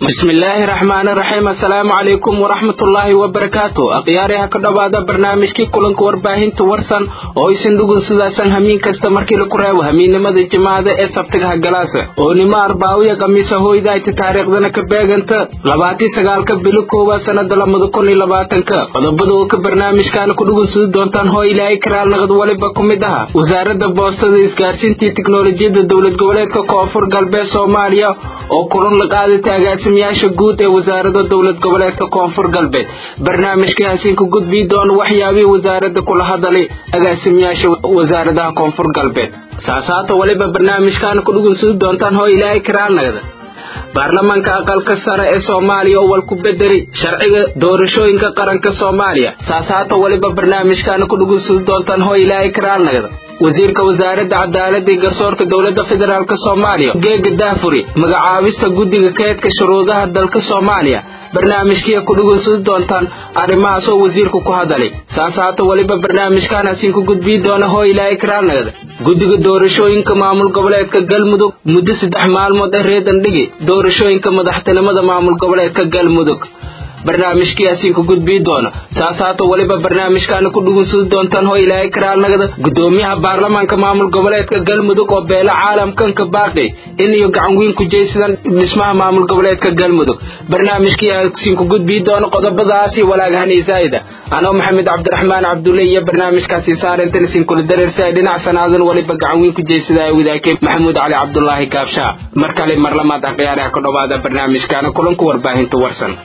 bismillaahi raxmaani raxiim assalaamu calaykum waraxmatullaahi wabarakaatu akhyaariha ka dhowaada barnaamijkii kulanka warbaahinta warsan oo isin dhugun sidaasan hamiin kasta markii laku reebo hamiinnimada jimacada ee sabtigaha galaasa oo nimo arbaawiya khamiisa hoydaayta taariikhdana ka beeganta labaatii sagaalka bilo koowaad sannada lamada kun iyo labaatanka qodobada oo ka barnaamijkaana ku dhugun sudi doontaan hoo ilaahay karaal naqad waliba ku mid aha wasaaradda boostada isgaarsiintii tiknolojiyadda dowlad goboleedka koonfur galbeed soomaaliya oo kulan la qaadatay agaasimayaasha guud ee wasaarada dowlad goboleedka koonfur galbeed barnaamijkii hasiinka gudbii doona waxyaabihii wasaaradda kula hadalay agaasimayaasha wasaaradaha koonfur galbeed saasaata waliba barnaamijkaana ku dhugunsudi doontaan hoo ilaahay karaalnagda baarlamaanka aqalka sare ee soomaaliya oo wal ku bedeli sharciga doorashooyinka qaranka soomaaliya saasaata waliba barnaamijkaana ku dhugunsudi doontaan hoo ilaahay karaalnagda wasiirka wasaaradda cadaaladda iyo garsoorka dowladda federaalk soomaaliya geega daafuri magacaabista guddiga kaydka shuruudaha dalka soomaaliya barnaamijkiia ku dhugunsudi doontaan arrimahaas oo wasiirku ku hadalay saas haata weliba barnaamijkaan hasiin ku gudbii doona hoo ilaahay karaalnagda guddiga doorashooyinka maamul goboleedka galmudug muddo saddex maalmood ee reedan dhigi doorashooyinka madaxtinimada maamul goboleedka galmudug barnaamijkii hasiin ku gudbii doona saas haata weliba barnaamijkaana ku dhugunsudi doontaan hoo ilaahay karaalnagada guddoomiyaha baarlamaanka maamul goboleedka galmudug oo beelo caalamkanka baaqi in iyo gacan weyn ku jeysadaan dhismaha maamul goboleedka galmudug barnaamijkii hasiin ku gudbii doona qodobadaasi walaagahani zaa'ida anoo maxamed cabdiraxmaan cabdulle iyo barnaamijkaasi saarintan isin kula dareersa dhinac sanaadan weliba gacan weyn ku jeysadaya wadaakee maxamuud cali cabdulaahi gaabshaa mar kale mar lamaad akhyaaraha ka dhowaada barnaamijkaana kulanku warbaahinta warsan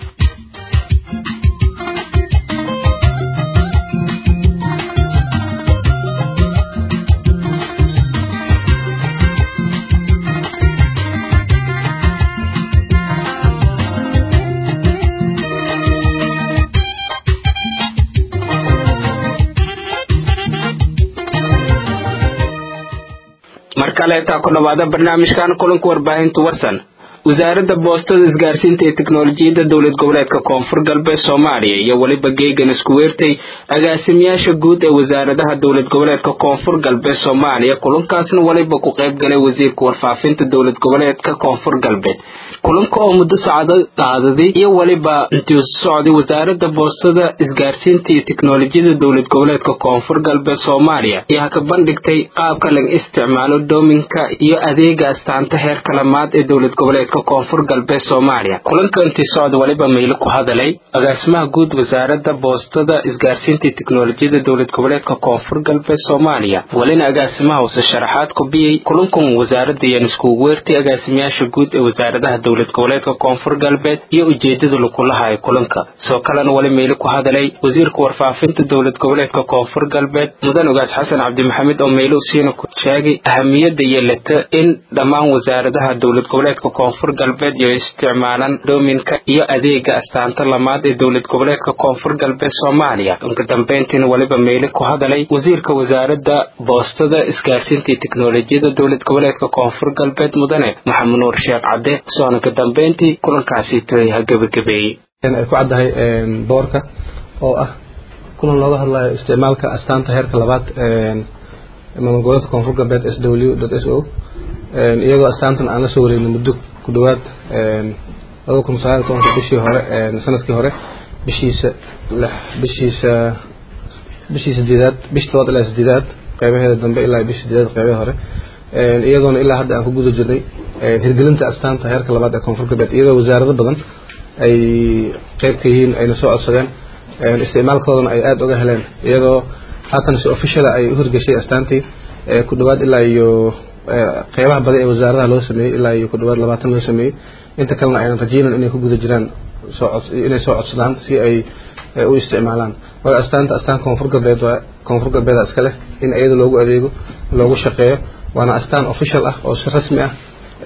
mar kaleetaa ku dhowaada barnaamijkan kulanka warbaahinta warsan wasaaradda boostada isgaarsiinta ee teknolojiyadda dowlad goboleedka koonfur galbeed soomaaliya iyo weliba geegan isku weertay agaasimayaasha guud ee wasaaradaha dowlad goboleedka koonfur galbeed soomaaliya kulankaasna weliba ku qayb galay wasiirka warfaafinta dowlad goboleedka koonfur galbeed kulanka oo muddo sacdo qaadaday iyo weliba intii socday wasaaradda boostada isgaarsiinta iyo teknolojiyadda dowlad goboleedka koonfur galbeed soomaaliya ayaa ka bandhigtay qaabka laga isticmaalo doominka iyo adeega astaanta heerka lamaad ee dowlad goboleedka koonfur galbeed soomaaliya kulanka intii socda weliba maylo ku hadalay agaasimaha guud wasaaradda boostada isgaarsiinta iyo teknolojiyadda dowlad goboleedka koonfur galbeed soomaaliya welina agaasimaha use sharaxaad ku biyey kulankan wasaaradda iyaan iskugu weertay agaasimayaasha guud ee wasaaradaha dowlad goboleedka koonfur galbeed iyo ujeedada lakulahayo kulanka soo kalena weli maylo ku hadalay wasiirka warfaafinta dowlad goboleedka koonfur galbeed mudan ogaas xasan cabdimaxamed oo maylo usiina ku sheegay ahamiyadda yeelata in dhammaan wasaaradaha dowlad goboleedka koonfur galbeed iyo isticmaalaan doominka iyo adeega astaanta lamaad ee dowlad goboleedka koonfur galbeed soomaaliya inka dambeyntiina weliba meyle ku hadalay wasiirka wasaaradda boostada isgaarsiinta iyo teknolojiyadda dowlad goboleedka koonfur galbeed mudane maxamed nuur sheekh cadde soona ka dambeyntii kulankaasi toy ha gebagabeeyey ay ku caddahay boorka oo ah kulan looga hadlayo isticmaalka astaanta heerka labaad maamul goboleedka koonfur galbeed s w s o iyadoo astaantan aan la soo wareegno muddo ku dhawaad labada kun sagaal tobanka bishii hore sanadkii hore bishiisa bishiisa bishii sideedaad bishii tobaad ilaa sideedaad qeybaheeda dambe ilaa bishii sideedaad qeybaha hore iyadoona ilaa hadda aan ku guda jirnay hirgelinta astaanta heerka labaad ee koonfur galbeed iyadoo wasaarado badan ay qeyb ka yihiin ayna soo codsadeen isticmaalkoodana ay aada uga heleen iyadoo haatan si officiala ay u hirgeshay astaantii ku dhawaad ilaa iyo qeybaha badi ee wasaaradaha loo sameeyey ilaa iyo ku dhawaad labaatan loo sameeyey inta kalena aynan rajeynan inay ku guda jiraan inay soo codsadaan si ay u isticmaalaan waayo astaanta astaan koonfur galbeed waa koonfur galbeeda iska leh in iyada loogu adeego loogu shaqeeyo waana astaan official ah oo si rasmi ah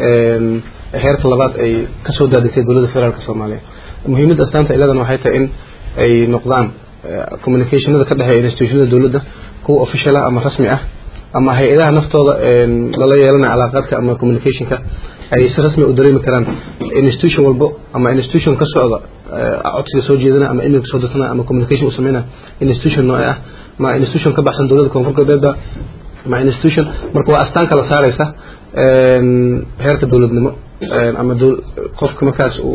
heerka labaad ay kasoo daadisay dowladda federaalk soomaaliya muhiimadda astaanta iladan waxay tahay in ay noqdaan communicationada ka dhexeeya institutionada dowladda kuwa official ah ama rasmi ah ama hay-adaha naftooda lala yeelanaya calaaqaadka ama communicationka ay si rasmi u dareemi karaan institution walbo ama institution ka socda codsiga soo jeedana ama emailka soo dirsanaya ama communication u sameynaya institution nooce ah ma institution ka baxsan dowladda koonfur galbeedba ma institution marka waa astaan kala saareysa heerka dowladnimo ama qofka markaas uu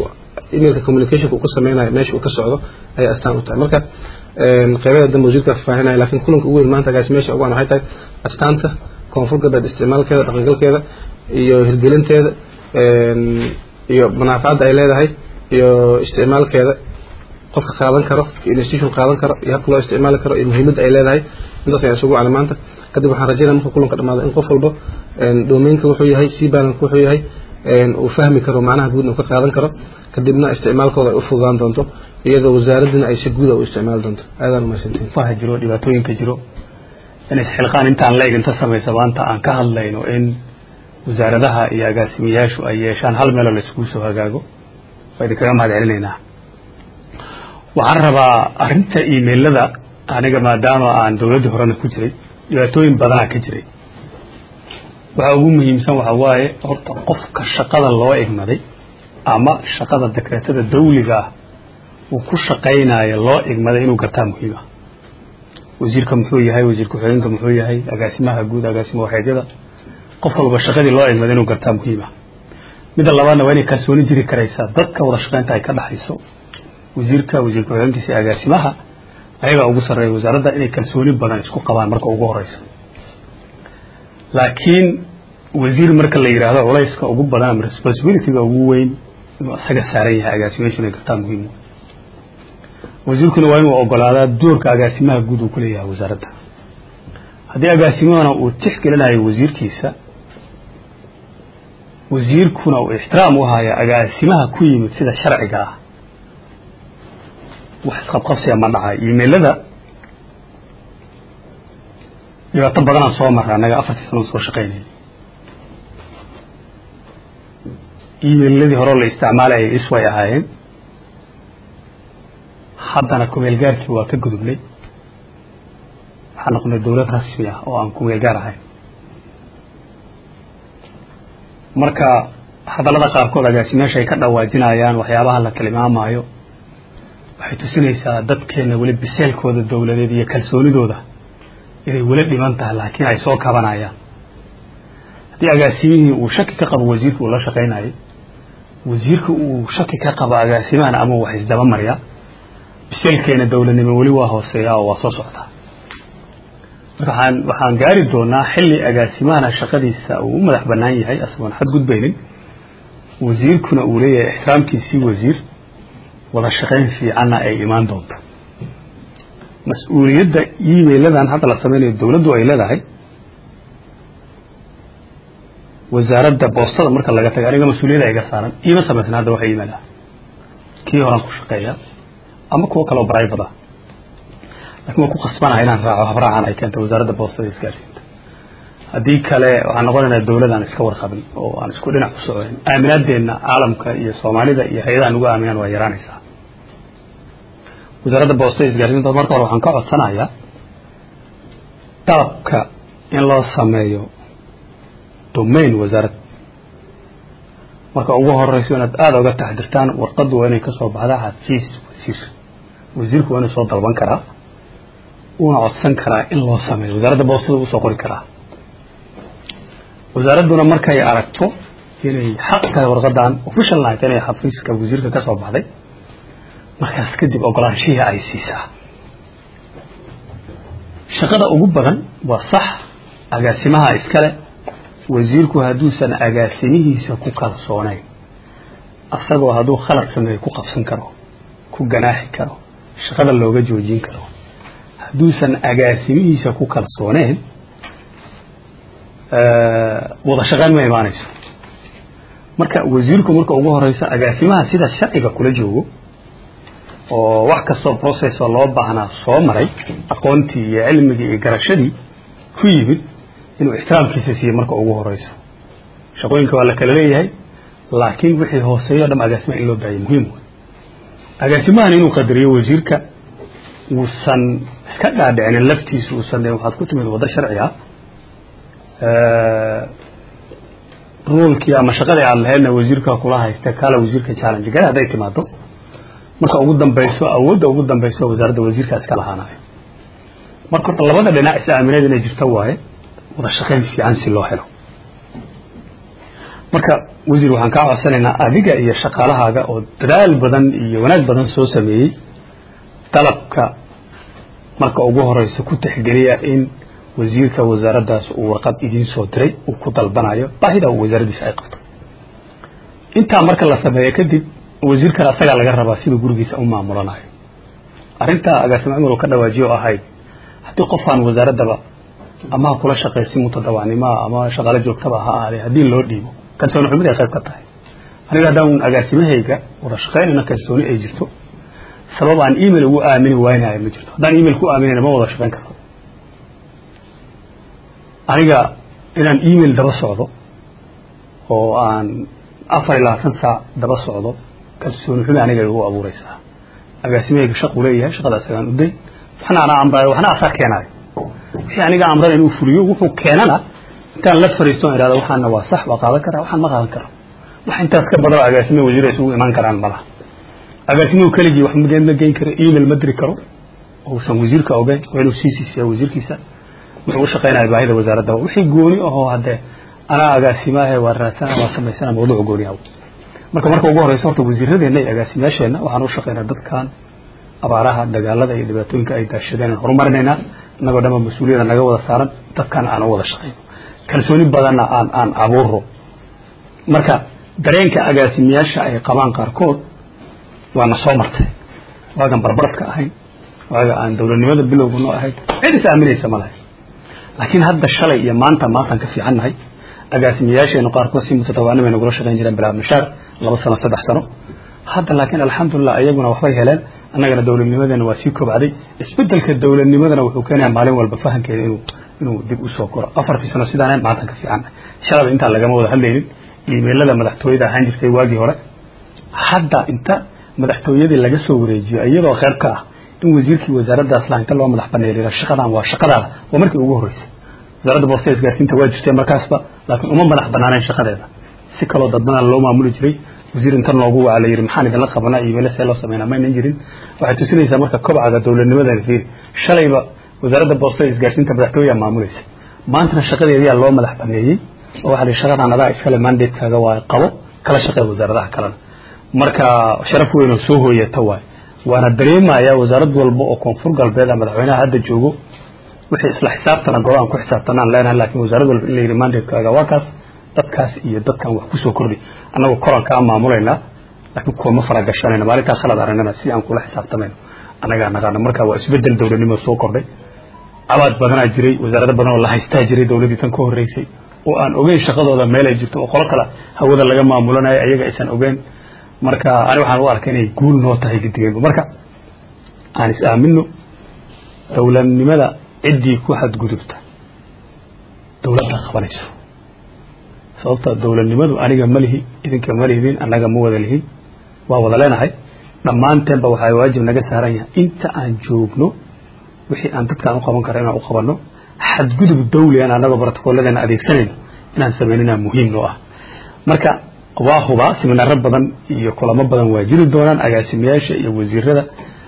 emailka communicationka uu ku sameynayo meesha uu ka socdo ayay astaan u tahay marka qeybada dambe wasiirka faahinaya laakiin kulanka ugu weyn maanta agaasimeyaasha ugu waxay tahay astaanta koonfur galbeed isticmaalkeeda dhaqangalkeeda iyo hirgelinteeda iyo manaaficadda ay leedahay iyo isticmaalkeeda qofka qaadan karo iyo institution qaadan karo iyo habka loo isticmaali karo iyo muhiimadda ay leedahay intaas ayaan isugu cali maanta kadib waxaan rajeynaya marka kulanka dhamaado in qof walba domainka wuxuu yahay cbalanka wuxuu yahay uu fahmi karo macnaha guudna uu ka qaadan karo kadibna isticmaalkooda ay u fududaan doonto iyadoo wasaaraddina ay si guuda u isticmaali doonto aadaan umahadsantiin waxa jiro dhibaatooyinka jiro in isxilqaan intaan la eg inta samaysa maanta aan ka hadlayno in wasaaradaha iyo agaasimayaashu ay yeeshaan hal meeloo la iskugu soo hagaago waa idinkaga mahad celinaynaa waxaan rabaa arrinta imailada aniga maadaama aan dowladdii horena ku jiray dhibaatooyin badanaa ka jiray waxa ugu muhiimsan waxa waaye horta qofka shaqada loo igmaday ama shaqada dekreetada dawliga ah uu ku shaqaynayo loo igmaday inuu gartaa muhiima wasiirka muxuu yahay wasiir ku-xigeenka muxuu yahay agaasimaha guud agaasima waxeedyada qof walba shaqadii loo igmaday inuu gartaa muhiima midda labaadna waa inay kalsooni jiri karaysaa dadka wada shaqaynta ay ka dhaxayso wasiirka wasiir ku-xigeenkiisa iyo agaasimaha ayagaa ugu sarreeya wasaaradda inay kalsooni badan isku qabaan marka ugu horeysa laakiin wasiir marka la yidhaahdo culayska ugu badan ama responsibilityga ugu weyn inuu isaga saaran yahay agaasimayaashu inay gartaa muhiim wasiirkuna waa inuu ogolaadaa doorka agaasimaha guud uu ku leeyahay wasaaradda haddii agaasimahana uu tixgelinayo wasiirkiisa wasiirkuna uu ixtiraam u hayo agaasimaha ku yimid sida sharciga ah wax isqabqabsiya ma dhacayo imailada dhibaato badanaan soo marra annaga afartii sano soo shaqaynayay emailadii hore la isticmaalayay isway ahaayeen haddana kumeel gaarkii waa ka gudubnay waxaan noqonay dowlad rasmi ah oo aan kumeel gaar ahayn marka hadallada qaarkood agaasimeyaasha ay ka dhawaajinayaan waxyaabaha la tilmaamayo waxay tusinaysaa dadkeenna weli biseelkooda dowladeed iyo kalsoonidooda inay weli dhiman tahay laakiin ay soo kabanayaan haddii agaasimihii uu shaki ka qabo wasiirka uu la shaqaynayay wasiirka uu shaki ka qabo agaasimahana ama wax isdaba marya biseelkeena dowladnimo weli waa hooseeya oo waa soo socdaa marka waxaan waxaan gaari doonaa xilli agaasimahana shaqadiisa uu u madax bannaan yahay asagoon xadgudbaynin wasiirkuna uu leeyahay ixtiraamkiisii wasiir wada shaqayn fiicanna ay imaan doonto mas-uuliyadda emailadan hadda la samaynayo dowladdu ay leedahay wasaaradda boostada marka laga taga aniga mas-uuliyadda iga saaran iima samaysan hadda waxa imaila kii horaan ku shaqeeya ama kuwo kaleo baraybada lakin waan ku khasbanaha inaan raaco habraacan ay keentay wasaaradda boostada isgaarsiinta haddii kale waxaan noqonaynaa dowlad aan iska warqabin oo aan isku dhinac ku soconin aaminaadeenna caalamka iyo soomaalida iyo hay-adaha nugu aaminaan waa yaraanaysaa wasaaradda boostada isgaarsiinta marka hore waxaan ka codsanayaa dalabka in loo sameeyo domain wasaarad marka ugu horeyso inaad aada uga taxdirtaan warqaddu waa inay kasoo baxdaa xafiis wasiir wasiirku waa inuu soo dalban karaa uuna codsan karaa in loo sameeyo wasaaradda boostada usoo qori karaa wasaaradduna markay aragto inay xaq tahay warqadan official night inay xafiiska wasiirka ka soo baxday markaas kadib ogolaanshihii ay siisaa shaqada ugu badan waa sax agaasimaha iskale wasiirku hadduusan agaasimihiisa ku kalsoonayn asagoo hadduu khalad sameeyo ku qabsan karo ku ganaaxi karo shaqada looga joojin karo hadduusan agaasimihiisa ku kalsooneen wada shaqayn ma imaanayso marka wasiirku marka ugu horeysa agaasimaha sida sharciga kula joogo oo wax kastoo process oo loo baahnaa soo maray aqoontii iyo cilmigii iyo garashadii ku yimid inuu ixtiraamkiisa siiye marka ugu horeyso shaqooyinka waa la kala leeyahay laakiin wixii hooseeyo o dham agaasimaha in loo daayay muhiim wey agaasimahan inuu qadariyo wasiirka uusan iska dhaadhicinin laftiisa uusan de waxaad ku timid waddo sharci ah ruolkii ama shaqadii aad lahaydna wasiirka kula haysta kaala wasiirka challenge gale hadday timaado marka ugu dambayso awoodda ugu dambayso wasaaradda wasiirka iska lahaanayo marka horta labada dhinac is aamineed inay jirto waaye wada shaqayn fiican si loo helo marka wasiir waxaan kaa codsanaynaa adiga iyo shaqaalahaaga oo dadaal badan iyo wanaag badan soo sameeyey dalabka marka ugu horeysa ku tixgeliya in wasiirka wasaaraddaas uu warqad idiin soo diray uu ku dalbanayo baahida uu wasaaraddiisa ay qabto intaa marka la sameeyo kadib wasiirkan asagaa laga rabaa siduu gurigiisa u maamulanayo arrintaa agaasimo cumar uu ka dhawaajiyo ahayd haddii qofaan wasaaraddaba ama ha kula shaqaysi mutadawacnimoa ama shaqaalo joogtaba ha ahaadee haddii loo dhiibo kalsooni xumid ay qayb ka tahay aniga haddaan agaasimahayga wada shaqaynayna kalsooni ay jirto sabab aan email ugu aamini waynayo ma jirto haddaan email ku aaminayna ma wada shaqayn karto aniga inaan email daba socdo oo aan afar iyo labaatan saac daba socdo kalsooni xumi aniga igu abuureysaa agaasimahayga shaquu leeyahay shaqada asagaan uday waxna anaa amraayo waxna asaa keenaayo wixii aniga amrada inuu fuliyo wuxuu keenana intaan la fariisto irahdo waxaana waa sax waa qaadan karaa waxaan ma qaadan karo wax intaas ka badan agaasimo wasiir isugu imaan karaan malaha agaasimuhu keligii wax ma ma geyn karo email ma diri karo uusan wasiirka ogeyn waa inuu sii siisiya wasiirkiisa wuxuu u shaqaynaya baahida wasaaradda wixii gooni ahoo haddee anaa agaasimahe waa raadsana waa samaysana mawduuc gooni ah marka marka ugu horeysa horta wasiiradeenna iyo agaasimayaasheenna waxaan u shaqaynaa dadkan abaaraha dagaalada iyo dhibaatooyinka ay daashadeen aan horumarinaynaa innagoo dhanba mas-uuliyada naga wada saaran dadkana aan u wada shaqayno kalsooni badanna aan aan abuuro marka dareenka agaasimayaasha ay qabaan qaarkood waana soo martay waagan barbaradka ahayn waaga aan dowladnimada bilowga noo ahayd cid is aaminaysa ma lahay laakiin hadda shalay iyo maanta maantaan ka fiicannahay agaasimayaasheenu qaarkood si mutatawaani bay nagula shaqayn jireen bilaa mashaar laba sano saddex sano hadda laakiin alxamdulilah iyaguna waxbay heleen annagana dowladnimadeena waa sii kobcday isbedelka dowladnimadana wuxuu keenaya maalin walba fahamkeeda inuu inuu dib usoo koro afartii sano sidaana maantaan ka fiicannahay shalaba intaan lagama wada hadlaynin iimeylada madaxtooyada ahaan jirtay waagii hore hadda inta madaxtooyadii laga soo wareejiyo iyadoo kheyr ka ah in wasiirkii wasaaraddaas laha inta loo madax baneeliyo shaqadan waa shaqadaada waa markii ugu horreysay wasaaradda boosta isgaarsiinta waa jirtee markaasba laakiin uma madax banaanayn shaqadeeda si kaloo dadbana loo maamuli jiray wasiir inta noogu waca la yidhi maxaan idinla qabanaa iimaylo see loo sameynaa maynan jirin waxay tusinaysaa marka kobcaga dowladnimadana fiiri shalayba wasaaradda boosta isgaarsiinta madaxtooyaa maamulaysa maantana shaqadeediyaa loo madax baneeyey oo waxaa la yidhi shaqadan adaa iskale mandatekaaga waa qabo kala shaqee wasaaradaha kalena marka sharaf weyn oo soo hooyata waay waana dareemayaa wasaarad walba oo koonfur galbeed a madaxweynaha hadda joogo wixii isla xisaabtana go-aan ku xisaabtanaan leenahay laakiin wasaarad walba in la yidhi mandatekaaga waa kaas dadkaas iyo dadkan wax kusoo kordhi annagoo korankaa maamulaynaa laakiin kuwama faragashanayna maalintaa khalad aragnana si aan kula xisaabtamayno annagaa naqaana marka waa isbedel dowladnimo soo kordhay abaad badanaa jiray wasaarado badan oo la haystaa jiray dowladdii tan ka horreysay oo aan ogeyn shaqadooda meel ay jirto oo qolo kale hawada laga maamulanayo ayaga aysan ogeyn marka ani waxaan u arkay inay guul noo tahay gidigeenba marka aan is aamino dowladnimada ciddii ku xadgudubta dowladda qabanayso sababta dowladnimadu aniga ma lihi idinka ma lihidin annaga ma wada lihin waa wada leenahay dhammaanteenba waxaa waajib naga saaran yahay inta aan joogno wixii aan dadkaan u qaban kara inaan u qabanno xadgudub dawli aan annagoo brotocolladeena adeegsanayno inaan samaynanaa muhiim noo ah marka waa hubaa siminaaro badan iyo kulamo badan waa jiri doonaan agaasimayaasha iyo wasiirada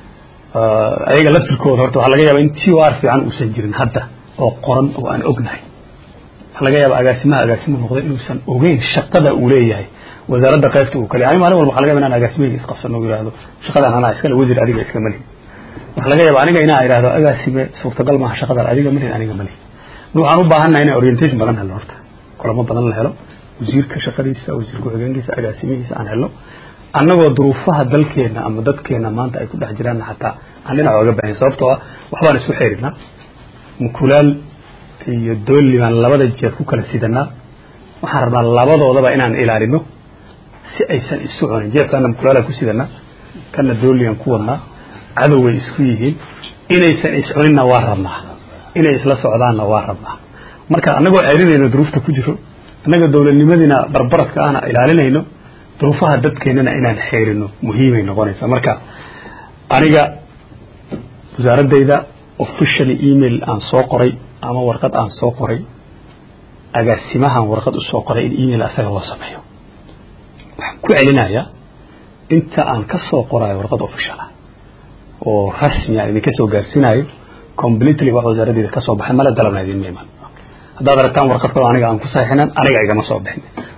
ayaga laftirkooda horta waxaa laga yaaba in t o r fiican uusan jirin hadda oo qoran oo aan ognahay waxaa laga yaaba agaasimaha agaasimo noqda inuusan ogeyn shaqada uu leeyahay wasaaradda qaybta uu kale ani maalin walba waxa laga yaba inaan agaasimahayga isqabsano u yihahdo shaqadan anaa iskale wasiir adiga iska malihin waxaa laga yaaba aniga inaan idhahdo agaasime suurtagal maaha shaqadan adiga malihin aniga malihin waxaan u baahannahay inaan orientation badan helno horta kulamo badan la helo wasiirka shaqadiisa wasiir ku-xigeenkiisa agaasimihiisa aan helno annagoo duruufaha dalkeenna ama dadkeenna maanta ay ku dhex jiraanna xataa aan dhinac oga baahan sababtoo ah waxbaan isku xeerinaa mukulaal iyo doolli baan labada jeer ku kala sidanaa waxaan rabnaa labadoodaba inaan ilaalino si aysan isu cunin jeebkaana mukulaalaan ku sidanaa kana doolligaan ku wadnaa cadow way isku yihiin inaysan iscuninna waa rabnaa inay isla socdaanna waa rabnaa marka annagoo celinayno duruufta ku jiro annaga dowladnimadiina barbaradka ahna ilaalinayno duruufaha dadkeennana inaan xeerino muhiimay noqonaysaa marka aniga wasaaraddayda officially email aan soo qoray ama warqad aan soo qoray agaasimahan warqad u soo qoray in email asaga loo sameeyo waxaan ku celinayaa inta aan ka soo qorayo warqad official ah oo rasmi aan idinka soo gaarsiinayo completely wax wasaaraddeeda ka soo baxay mala dalabna idinma iman haddaad aragtaan warqad kaloo aniga aan ku saxixinan aniga igama soo bixin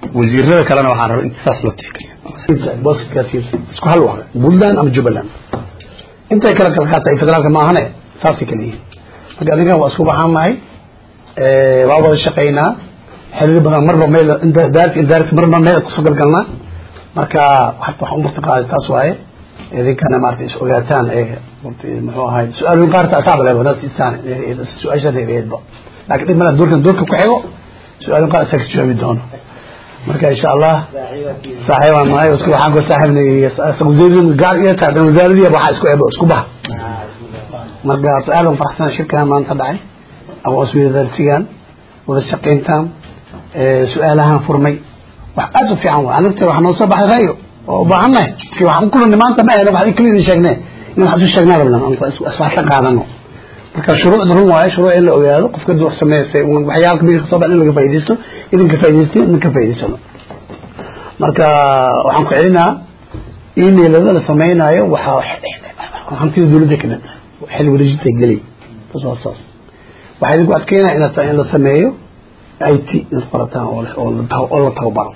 wasiirada kalena waxaan rabaa inta saas loo tixgeliyo isku hal waa puntland ama jubbaland intay kala kala qaatay federaalka ma ahane saasay kala yihiin marka adigan waa isku baxaanahay waa wada shaqaynaa xiriir badan marba meel daarti daarti marba meel kusoo galgalnaa marka waxaan u marti qaaday taas waaye idinkana maarata is ogaataan ee muxuu ahay su-aalooyin qaarta asaaba leeba naas isaan su-aashan eedba laakiin dhib mala doorkan doorka ku xigo su-aalooyin qaar isaga jawaabi doono marka insha allah saaxiibaan nahay isku waxaan ku saaxiibnay wasaaradii gaar iyo tahay wasaaradii waxaa isku ebo isku baha marka aad aan faraxsan shirkan maanta dhacay ama isweydaarsigan wada shaqayntaan su-aalahan furmay wax aad u fiican waa anagta waxaa noo soo baxay rayo oo u baahannahay markii waxaan ku kulannay maanta ma ahna waxaan keliya idin sheegnay in wax isu sheegnaa rabnaa iswaxsan qaadano marka shuruucda run waaye shuruuc in la ogaado qofka duu sameystay waxyaalka midka kasoo baxa in laga faaidaysto idinka faa'idaystay idinka faa'idaysano marka waxaan ku celinaa emailada la samaynayo waxaa hantida dawladda ka mid xil wareejinta gelay bas waa saas waxaa idinku adkeynaya inaad in la sameeyo i t inaad qorataan oo la tababaro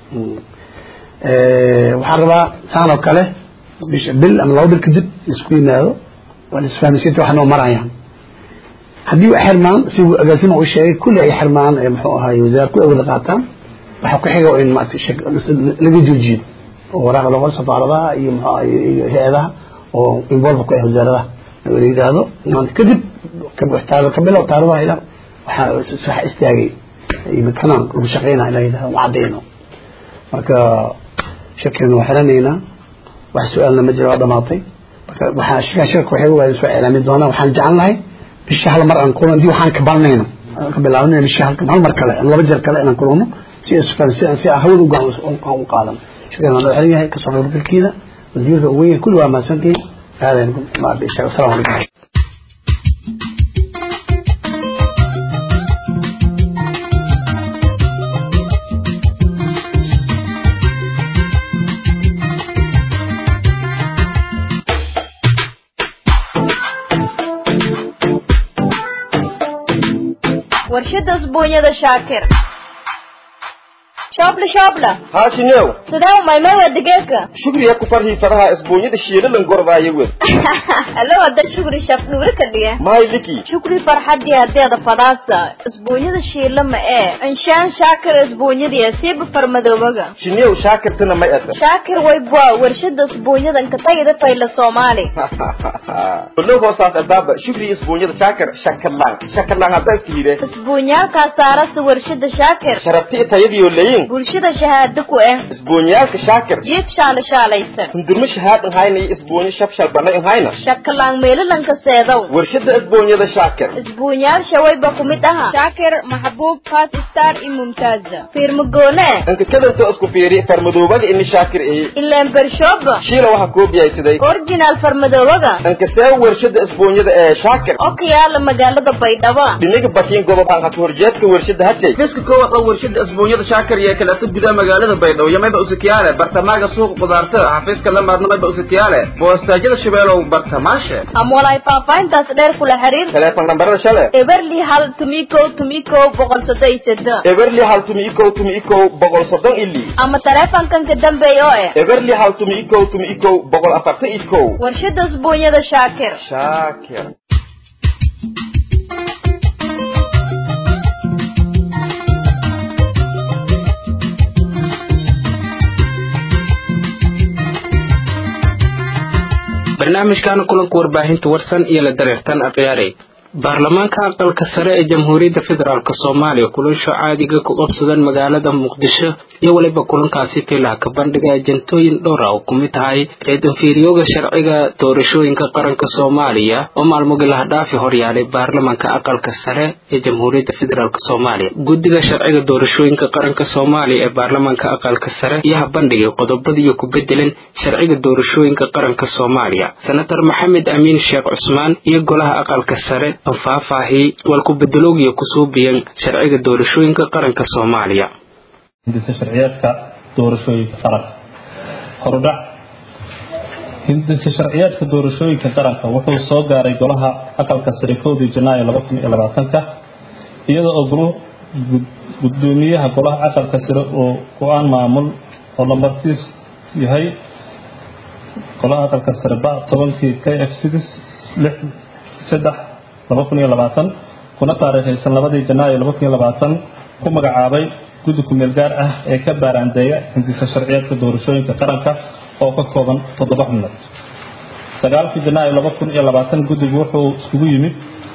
waxaan rabaa saan oo kale bisha bil ama laba bil kadib isku yimaado waa la isfahmisiinta wax noo marayaan haddii ay xirmaan si agaasima u sheegay kulli ay xirmaan muxuu ahaay wasaar ku wada qaataan waxaa ku xiga in maarata laga joojiyo oo waraaq loo qoro safaaradaha iyo muxuu ahaay iyo hay-adaha oo involve ku ah wasaaradaha la yidhaahdo maanta kadib ka bilow taaridaha ila waxaa waxa istaagay kanaan lagu shaqeynaa ila yidhahdo ma caddayno marka shirkeena waa xiranaynaa wax su-aalna ma jira waa dhamaatay marka waxaa shirkan shirka waxay waa soo ilaamin doonaa waxaan jecel lahay bisha hal mar aan kulano hadii waxaan ka baranayno ka bilaabnayna bisha hal hal mar kale laba jeer kale inaan kulano si isfan si si hawada u gacan u qaadan shirkan waa xiran yahay kasoo qaybgalkiina wasiirka ugu weyn kulli waa mahadsantihiin aadan ma bisha assalaamu calaykum warshada isbuunyada shaakir shoobla shoobla haashinew sidee umaymay waa digeedka shugriya ku farhii faraha isbuunyada shiilalan gordaaya wed allo wada shukri shaf dhuuri ka dhiga mahay liki shukri farxadii hadeeda fadaasa isbuunyada shiila ma ee inshaan shaakir isbuunyadii siiba farmadoobaga shinew shaakirtana may ata shaakir waybwa warshada isbuunyadan ka tagida fayla soomaali olow hoosaas adaaba shugriya isbuunyada shaakir shakalaan shakalaan hadda iska hire isbuunyaalkaa saarasa warshada shaakir sharabti tayadiyo leyin bulshada shahaado ku ah isbuunyaalka shaakir jiif shaala shaalaysan hundurma shahaad inhayna iyo isbuunyo shabshal bana inhayna shakalaan meelalanka seedow warshada isbuunyada shaakir isbuunyaal shawayba ku mid aha shaakir maxbuub five star iyo mumtaaza fiirmagoone inka kadanta isku fiiri farmadoobaga ini shaakir ehi ileen bershooba shiila waxaa koobiyaysaday originaal farmadoobaga inka see warshada isbuunyada ee shaakir oo ka yaala magaalada baydhabo dhiniga bakiin gobob aan hata horjeedka warshada hashay fiska koowaad oo warshada isbuunyada shaakir iyo kaleeto gudaha magaalada baydhabo iyo mayba usitiyaale bartamaaga suuqa qudaartada xafiiska lamaadna mayba usitiyaale boostaajada shabeelow bartamaashe ama walaay faahfaahintaas dheer kula xiriir teleefon nambarada shale eberli hal tumikow tumikow boqol soddon iyo seddo eberli hal tumi ikow tumi ikow boqol soddon ili ama taleefankan ka dambeeya oo eh eberli hal tumi ikow tumi ikow boqol afartan ikow warshada isbuunyada shaakir shaakir barnaamijkaana kulanka warbaahinta warsan iyo la dareertan akhyaarey baarlamaanka aqalka sare ee jamhuuriyadda federaalk soomaaliya kulansho caadiga ku qabsadan magaalada muqdisho iyo weliba kulankaasi tilaha ka bandhiga ajentooyin dhowra oo ku mid tahay reedanfiiriyooga sharciga doorashooyinka qaranka soomaaliya oo maalmogi lahadhaafi horyaalay baarlamaanka aqalka sare ee jamhuuriyadda federaalk soomaaliya guddiga sharciga doorashooyinka qaranka soomaaliya ee baarlamaanka aqalka sare ayaa bandhigay qodobadiiyo ku bedelan sharciga doorashooyinka qaranka soomaaliya senator maxamed amiin sheekh cusmaan iyo golaha aqalka sare faahfaahiyey walku bedeloogiya kusoo biyan sharciga doorashooyinka qaranka soomaaliya hindisa sharciyeedka doorashooyinka qaranka horudhac hindisa sharciyeedka doorashooyinka qaranka wuxuu soo gaaray golaha aqalka sare kowdii janaayo laba kun iyo labaatanka iyada oo goluhu gudoomiyaha golaha aqalka sare oo go-aan maamul oo lambarkiis yahay golaha aqalka sare ba tobankii k f six lix saddex laba kun iyo labaatan kuna taariikhaysan labadii janaayo laba kun iyo labaatan ku magacaabay guddi kumeel gaar ah ee ka baaraandeeya hindisa sharciyeedka doorashooyinka qaranka oo ka kooban toddoba xubnood sagaalkii janaayo laba kun iyo labaatan guddigu wuxuu iskugu yimid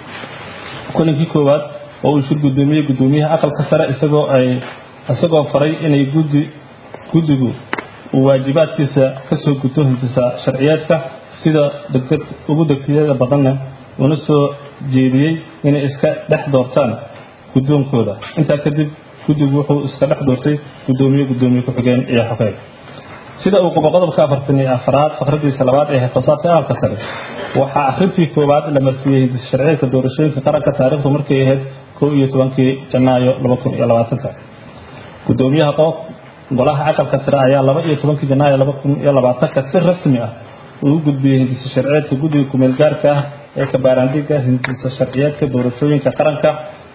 kulankii koowaad oo uu shir gudoomiyey gudoomiyaha aqalka sare isagoo ay isagoo faray inay guddi guddigu uu waajibaadkiisa kasoo guto hindisa sharciyeedka sida degdeg ugu degtiyada badanna una soo jeediyey inay iska dhex doortaan guddoonkooda intaa kadib guddigu wuxuu iska dhex doortay gudoomiye gudoomiye ku-xigeen iyo xogeen sida uu qubo qodobka afartan iyo afaraad fakradiisa labaad ee xilqosaadka aqalka sare waxaa akhrintii koowaad la marsiiyey hindisa sharciyeedka doorashooyinka qaranka taariikhdu markay ahayd kow iyo tobankii janaayo laba kun iyo labaatanka gudoomiyaha qof golaha aqalka sare ayaa laba iyo tobankii janaayo laba kun iyo labaatanka si rasmi ah uu gudbiyey hindisa sharciyeedka guddiga kumeel gaarka ah ee kabaaraandhiga hindisa sharciyeedka doorashooyinka qaranka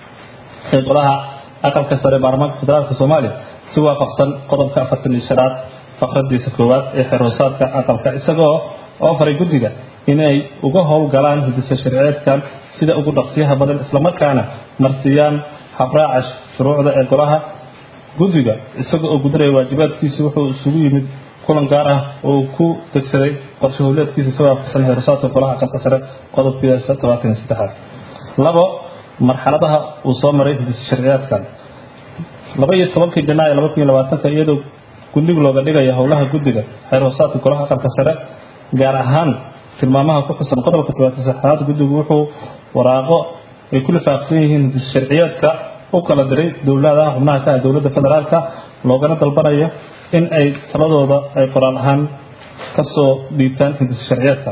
ee golaha aqalka sare baarlamaanka federaalka soomaaliya si waafaqsan qodobka afartan iyo shanaad fakradiisa koowaad ee xeroosaadka aqalka isagoo oo faray guddiga inay uga howlgalaan hindisa sharciyeedkan sida ugu dhaqsiyaha badan islamarkaana marsiiyaan habraaca shuruucda ee golaha guddiga isaga oo gudanaya waajibaadkiisa wuxuu isugu yimid kulan gaar ah oo ku degsaday qorshe howleedkiisa si waafaqsan xeroosaadka golaha aqalka sare qodobkiisa tobaatan iyo saddexaad labo marxaladaha uu soo maray hindisa sharciyeedkan laba iyo tobankii janaayo laba kun iyo labaatanka iyadoo gundhig looga dhigaya howlaha guddiga xeer hoosaadka golaha aqalka sare gaar ahaan tilmaamaha ku xusan qodobka tobaatan saxaad guddigu wuxuu waraaqo ay ku lifaaqsan yihiin hindisa sharciyeedka u kala diray dowladaha xubnaha ka ah dowladda federaalka loogana dalbanayo in ay taladooda ay qoraal ahaan kasoo dhiibtaan hindisa sharciyeedka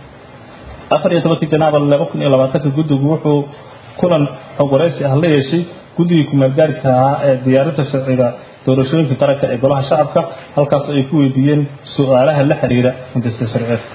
afar iyo tobankii janaaba laba kun iyo labaatanka guddigu wuxuu kulan xog waraysi ah la yeeshay guddigii kumeelgaarka ahaa ee diyaarinta sharciga doorashooyinka qaranka ee golaha shacabka halkaas ay ku weydiiyeen su-aalaha la xiriira hindisa sharciyeedka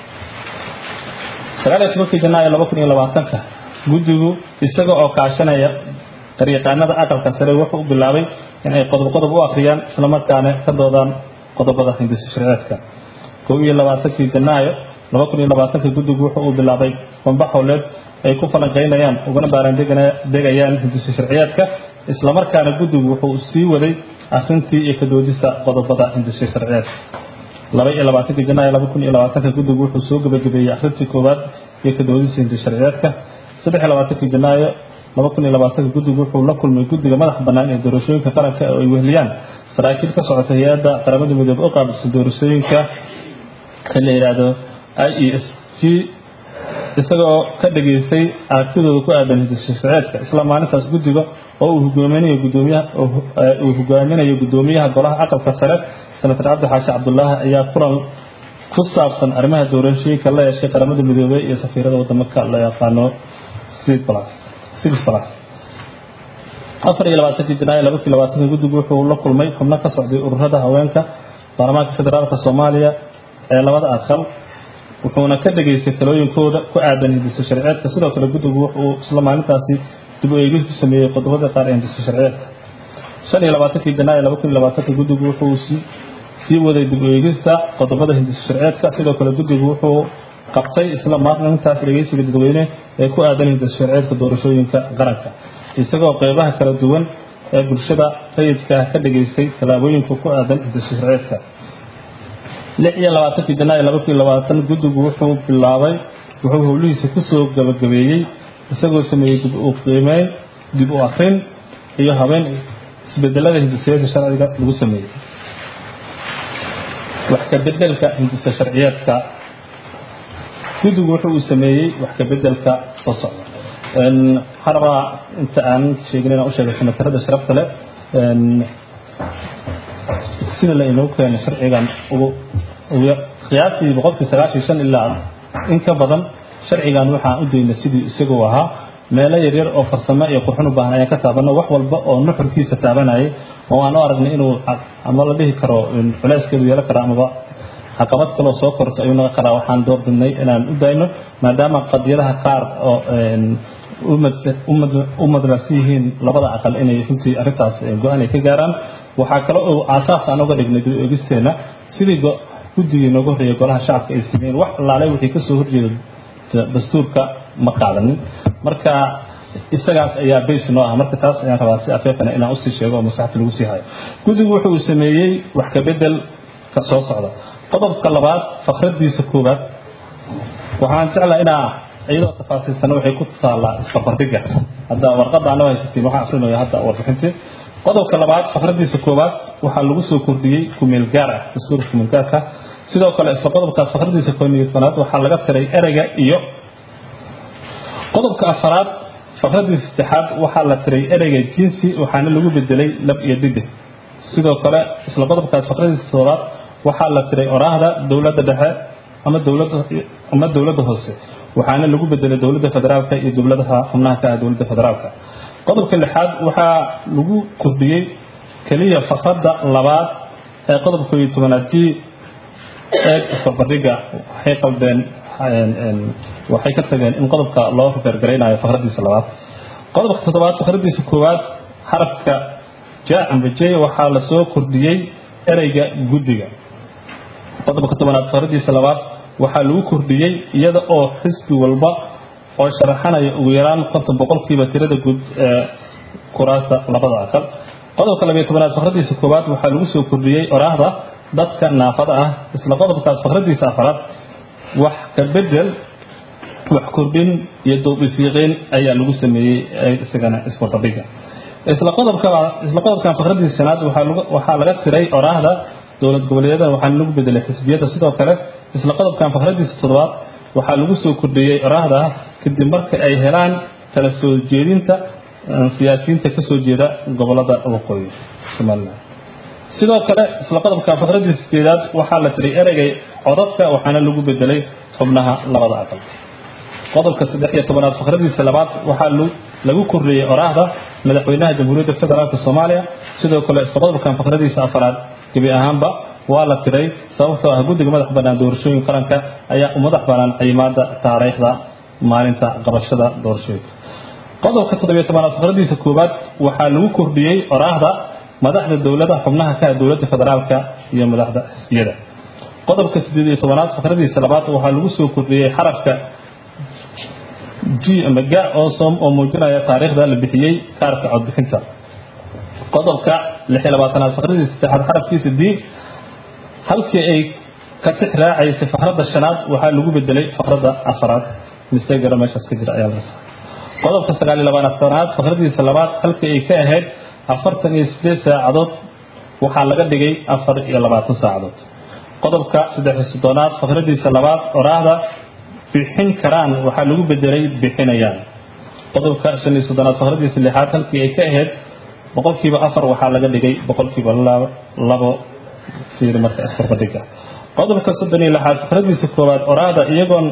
sagaal iyo tobankii janaayo laba kun iyo labaatanka guddigu isaga oo kaashanaya dariiqaanada aqalka sare wuxuu u bilaabay in ay qodob qodob u akhriyaan islamarkaana ka doodaan qodobada hindisa sharciyeedka kow iyo labaatankii janaayo laba kun iyo labaatanka guddigu wuxuu u bilaabay bamba howleed ay ku falanqaynayaan ugana baaraandegayaan hindisa sharciyeedka islamarkaana guddigu wuxuu sii waday akhrintii iyo kadoodista qodobada hindisa sharciyeedka laba iyo labaatankii janaayo laba kun iyo labaatanka guddigu wuxuu soo gebagabeeyey akhrintii koowaad iyo kadoodista hindisa sharciyeedka saddex iyo labaatankii janaayo laba kun iyo labaatanka guddigu wuxuu la kulmay guddiga madax bannaan ee doorashooyinka qaranka oo ay wehliyaan saraakiil ka socota hay-adda qaramada midoobe u qaabilsan doorashooyinka ee la yidhaahdo i e s g isagoo ka dhageystay aragtidooda ku aadan hindisa sharciyeedka isla maalintaas guddiga oo uu hogaaminayo gudoomiyaha uu hogaaminayo gudoomiyaha golaha aqalka sare senator cabdi xaashi cabdulaahi ayaa kulan ku saabsan arrimaha doorashooyinka la yeeshay qaramada midoobey iyo safiirada wadamaka la yaqaano six plus afar iyo labaatankii janaayo laba kun labaatanka guddigu wuxuu la kulmay xubno ka socday ururada haweenka baarlamaanka federaalka soomaaliya ee labada aqal wuxuuna ka dhageystay talooyinkooda ku aadan hindisa sharciyeedka sidoo kale guddigu wuxuu isla maalintaasi dib u eegis ku sameeyey qodobada qaar ee hindisa sharciyeedka shan iyo labaatankii janaayo laba kun iyo labaatanka guddigu wuxuu sii waday dib u eegista qodobada hindisa sharciyeedka sidoo kale guddigu wuxuu qabtay isla maalintaas dhegeysiga dadweyne ee ku aadan hindisa sharciyeedka doorashooyinka qaranka isagoo qeybaha kala duwan ee bulshada rayidka ka dhageystay tallaabooyinka ku aadan hindisa sharciyeedka lix iyo labaatankii janaayo laba kun iyo labaatan guddigu wuxuu bilaabay wuxuu howlihiisa kusoo gabagabeeyey isagoo sameeyey dib u qiimeyn dib u akrin iyo habeen isbedelada hindisayaasha sharciga lagu sameeyey wax ka bedelka hindisa sharciyeedka guddigu wuxuu uu sameeyey wax ka bedelka soo socda waxaan rabaa inta aan sheegin inaan u sheegay senatarada sharafta leh sida la inoo keenay sharcigan ugu qiyaastii boqolkii sagaashan shan ilaa in ka badan sharcigan waxaan u daynay sidii isagoo ahaa meelo yaryar oo farsamo iyo qurxin u baahan ayaan ka taabano wax walba oo nuxurkiisa taabanayay oo aan u aragnay inuu ama la dhihi karo culeyskeedu yeelan kara amaba caqabad kaloo soo korto ayuu naga karaa waxaan doorbidnay inaan u dayno maadaama qadiyadaha qaar oo u madnaasan yihiin labada aqal inay runtii arrintaas go-aan ay ka gaaraan waxaa kale oo aasaas aan uga dhignay dib eegisteena sidii guddigii nooga horreeyay golaha shacabka ay sameeyeen wax allaalay wixii kasoo horjeeda dastuurka ma qaadanin marka isagaas ayaa bays noo ah marka taas ayaan rabaa si afeefana inaan usii sheego oo maskaxda lagu sii hayo guddigu wuxuu sameeyey wax ka bedel ka soo socda qodobka labaad fakradiisa koowaad waxaan jeclaa inaa iyadoo tafaasiilsana waxay ku taallaa isbarbardhiga hadda warqadda anoo haysatiin waxaan akrinaya hadda warbixintii qodobka labaad fakradiisa koowaad waxaa lagu soo kordhiyey kumeel gaar ah dastuurka kumeel gaarka sidoo kale isla qodobkaas fakradiisa kooniyadfanaad waxaa laga tiray ereyga iyo qodobka afaraad fakradiisa saddexaad waxaa la tiray ereyga jinsi waxaana lagu bedelay lab iyo dhidig sidoo kale isla qodobkaas fakradiisa toddobaad waxaa la tiray oraahda dowladda dhexe ama dowladda ama dowladda hoose waxaana lagu bedelay dowladda federaalka iyo dowladaha xubnaha ka ah dowladda federaalka qodobka lixaad waxaa lagu kordhiyey keliya fakradda labaad ee qodobka koob iyo tobanaad g eeg isbarbardhiga waxay qaldeen waxay ka tageen in qodobka loo refergaraynayo fakradiisa labaad qodobka toddobaad fakradiisa koowaad xarafka ja amba j waxaa lasoo kordhiyey ereyga guddiga qodobka tobanaad fakradiisa labaad waxaa lagu kordhiyey iyada oo xisbi walba oo sharaxanaya ugu yaraan konton boqolkiiba tirada guud ee kuraasta labada aqal qodobka labiyo tobanaad fakradiisa koowaad waxaa lagu soo kordhiyey oraahda dadka naafada ah isla qodobkaas fakradiisa afaraad wax ka bedel wax kordhin iyo dowbisiiqeyn ayaa lagu sameeyey isagana isbarbardhiga isla qodobka isla qodobkan fakradiisa shanaad waxaa laga tiray oraahda dowlad goboleedyada waxaana lagu bedelay xisbiyada sidoo kale isla qodobkan fakradiisa toddobaad waxaa lagu soo kordhiyey oraahda kadib marka ay helaan kala soo jeedinta siyaasiyiinta kasoo jeeda gobolada waqooyi somalilan sidoo kale isla qodobkan fakradiisa sideedaad waxaa la tiray ereygay codadka waxaana lagu bedelay xubnaha labada aqal qodobka saddex iyo tobanaad fakradiisa labaad waxaa lagu kordhiyey oraahda madaxweynaha jamhuuriyadda federaalk soomaaliya sidoo kale isla qodobkan fakradiisa afaraad gebi ahaanba waa la tiray sababtoo ah guddiga madax bannaan doorashooyin qaranka ayaa u madax bannaan ciimaada taariikhda maalinta qabashada doorashooyinka qodobka toddobiyo tobanaad fakradiisa koowaad waxaa lagu kordhiyey oraahda madaxda dowlada xubnaha ka ah dowladda federaalka iyo madaxda xisbiyada qodobka sideed iyo tobanaad fakradiisa labaad waxaa lagu soo kordhiyey xarafka g ama ga osom oo muujinaya taariikhda la bixiyey kaarka codbixinta qodobka lix iyo labaatanaad fakradiisa saddexaad xarafkiisa d halkii ay ka tix raacaysay fakradda shanaad waxaa lagu bedelay fakradda afaraad mistegara meeshaas ka jira ayaa laga saara qodobka sagaal iyo labaatanaad fakradiisa labaad halkii ay ka ahayd afartan iyo sideed saacadood waxaa laga dhigay afar iyo labaatan saacadood qodobka saddex iyo soddonaad fakradiisa labaad oraahda bixin karaan waxaa lagu bedelay bixinayaan qodobka shan iyo soddonaad fakradiisa lixaad halkii ay ka ahayd boqolkiiba afar waxaa laga dhigay boqolkiiba labo fiiri marka isbarbadhiga qodobka soddon iyo lixaad fakradiisa koowaad oraahda iyagoon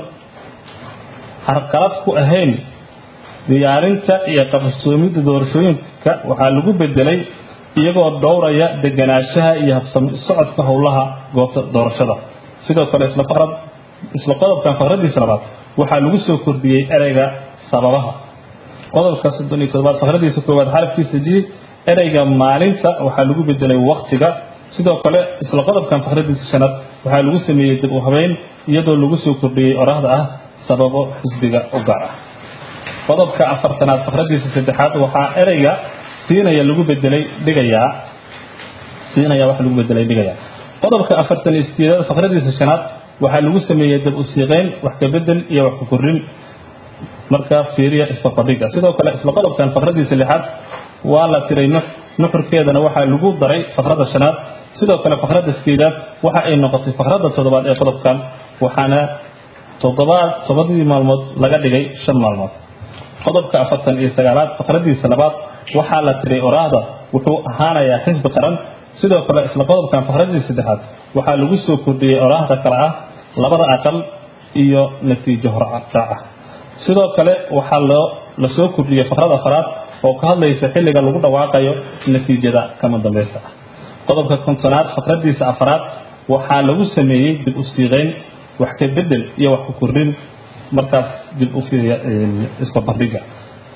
harqalad ku ahayn diyaarinta iyo qabsoomidda doorashooyinka waxaa lagu bedelay iyagoo dhowraya deganaanshaha iyo habsami socodka howlaha goobta doorashada sidoo kale isla fakrad isla qodobkan fakradiisa labaad waxaa lagu soo kordhiyey ereyga sababaha qodobka soddon iyo toddobaad fakradiisa koowaad xarafkiisa g ereyga maalinta waxaa lagu bedelay waktiga sidoo kale isla qodobkan fakradiisa shanaad waxaa lagu sameeyey dib u habeyn iyadoo lagu soo kordhiyey oraahda ah sababo xisbiga u gaar ah qodobka afartanaad fakradiisa saddexaad waxaa ereyga siinaya lagu bedelay dhigayaa siinaya waxa lagu bedelay dhigayaa qodobka afartan iyo sideedaad fakradiisa shanaad waxaa lagu sameeyey dab u siiqeyn wax ka bedel iyo wax ku korin marka fiiriya isbarbardhiga sidoo kale isla qodobkan fakradiisa lixaad waa la tiray nuxurkeedana waxaa lagu daray fakradda shanaad sidoo kale fakradda sideedaad waxa ay noqotay fakradda toddobaad ee qodobkan waxaana toddobaad toddobadii maalmood laga dhigay shan maalmood qodobka afartan iyo sagaalaad fakradiisa labaad waxaa la tiray oraahda wuxuu ahaanayaa xisbi qaran sidoo kale isla qodobkan fakradiisa saddexaad waxaa lagu soo kordhiyey oraahda kale ah labada aqal iyo natiijo horraaca sidoo kale waxaa loo la soo kordhiyey fakrad afaraad oo ka hadlaysa xilliga lagu dhawaaqayo natiijada kama dambaysta ah qodobka kontonaad fakradiisa afaraad waxaa lagu sameeyey dib u siiqeyn wax ka bedel iyo wax ku kordhin markaas dib u fiiriya isbarbardhiga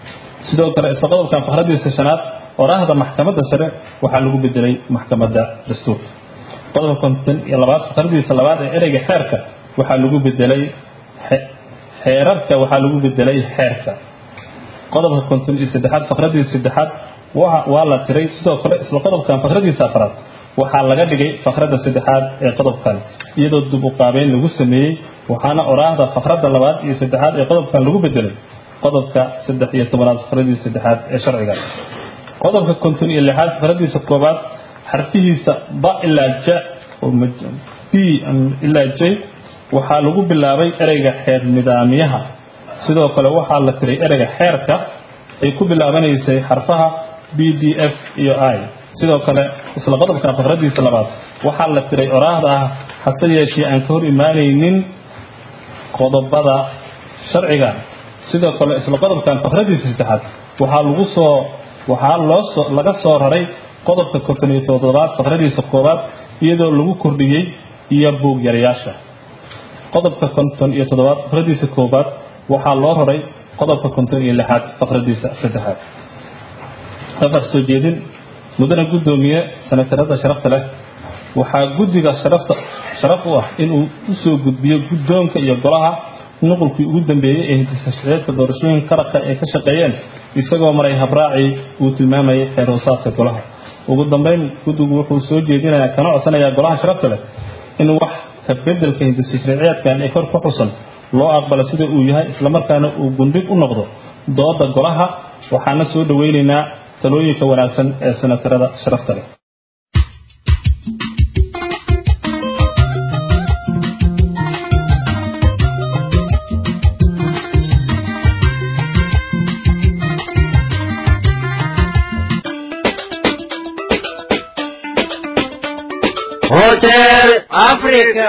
sidoo kale isla qodobkan fakradiisa shanaad oraahda maxkamadda sare waxaa lagu bedelay maxkamadda dastuurka qodobka konton iyo labaad fakradiisa labaad ee ereyga xeerka waxaa lagu bedelay xeerarka waxaa lagu bedelay xeerka qodobka konton iyo saddexaad fakradiisa saddexaad waa la tiray sidoo kale isla qodobkan fakradiisa afraad waxaa laga dhigay fakradda saddexaad ee qodobkan iyadoo dib u qaabeyn lagu sameeyey waxaana oraahda fakradda labaad iyo saddexaad ee qodobkan lagu bedelay qodobka saddex iyo tobanaad fakradiisa saddexaad ee sharciga qodobka konton iyo lixaad fakradiisa koobaad xarfihiisa ba ilaa ja b ilaa j waxaa lagu bilaabay ereyga xeer nidaamyaha sidoo kale waxaa la tiray ereyga xeerka ay ku bilaabanaysay xarfaha b d f iyo i sidoo kale isla qodobkan fakradiisa labaad waxaa la tiray oraahda ah hase yeeshee aan ka hor imaanaynin qodobada sharciga sidoo kale isla qodobkan fakradiisa saddexaad waxaa lagu soo waxaa loo soo laga soo raray qodobka konton iyo toddobaad fakradiisa koowaad iyadoo lagu kordhiyey iyo buug yarayaasha qodobka konton iyo toddobaad fakradiisa koowaad waxaa loo raray qodobka konton iyo lixaad fakradiisa saddexaad afar soo jeedin mudane guddoomiye sanatarada sharafta leh waxaa guddiga sharafta sharaf u ah inuu u soo gudbiyo guddoonka iyo golaha nuqulkii ugu dambeeyey ee hidisashaceedka doorashooyinka qaranka ay ka shaqeeyeen isagoo maray habraacii uu tilmaamayay xeer hoosaadka golaha ugu dambeyn guddigu wuxuu soo jeedinayaa kana codsanayaa golaha sharafta leh in wax ka bedelka hidisashaceedkan ee kor ku xusan loo aqbalo sida uu yahay islamarkaana uu gundhig u noqdo dooda golaha waxaana soo dhoweynaynaa talooyinka wanaagsan ee sanatarada sharafta leh hotel africa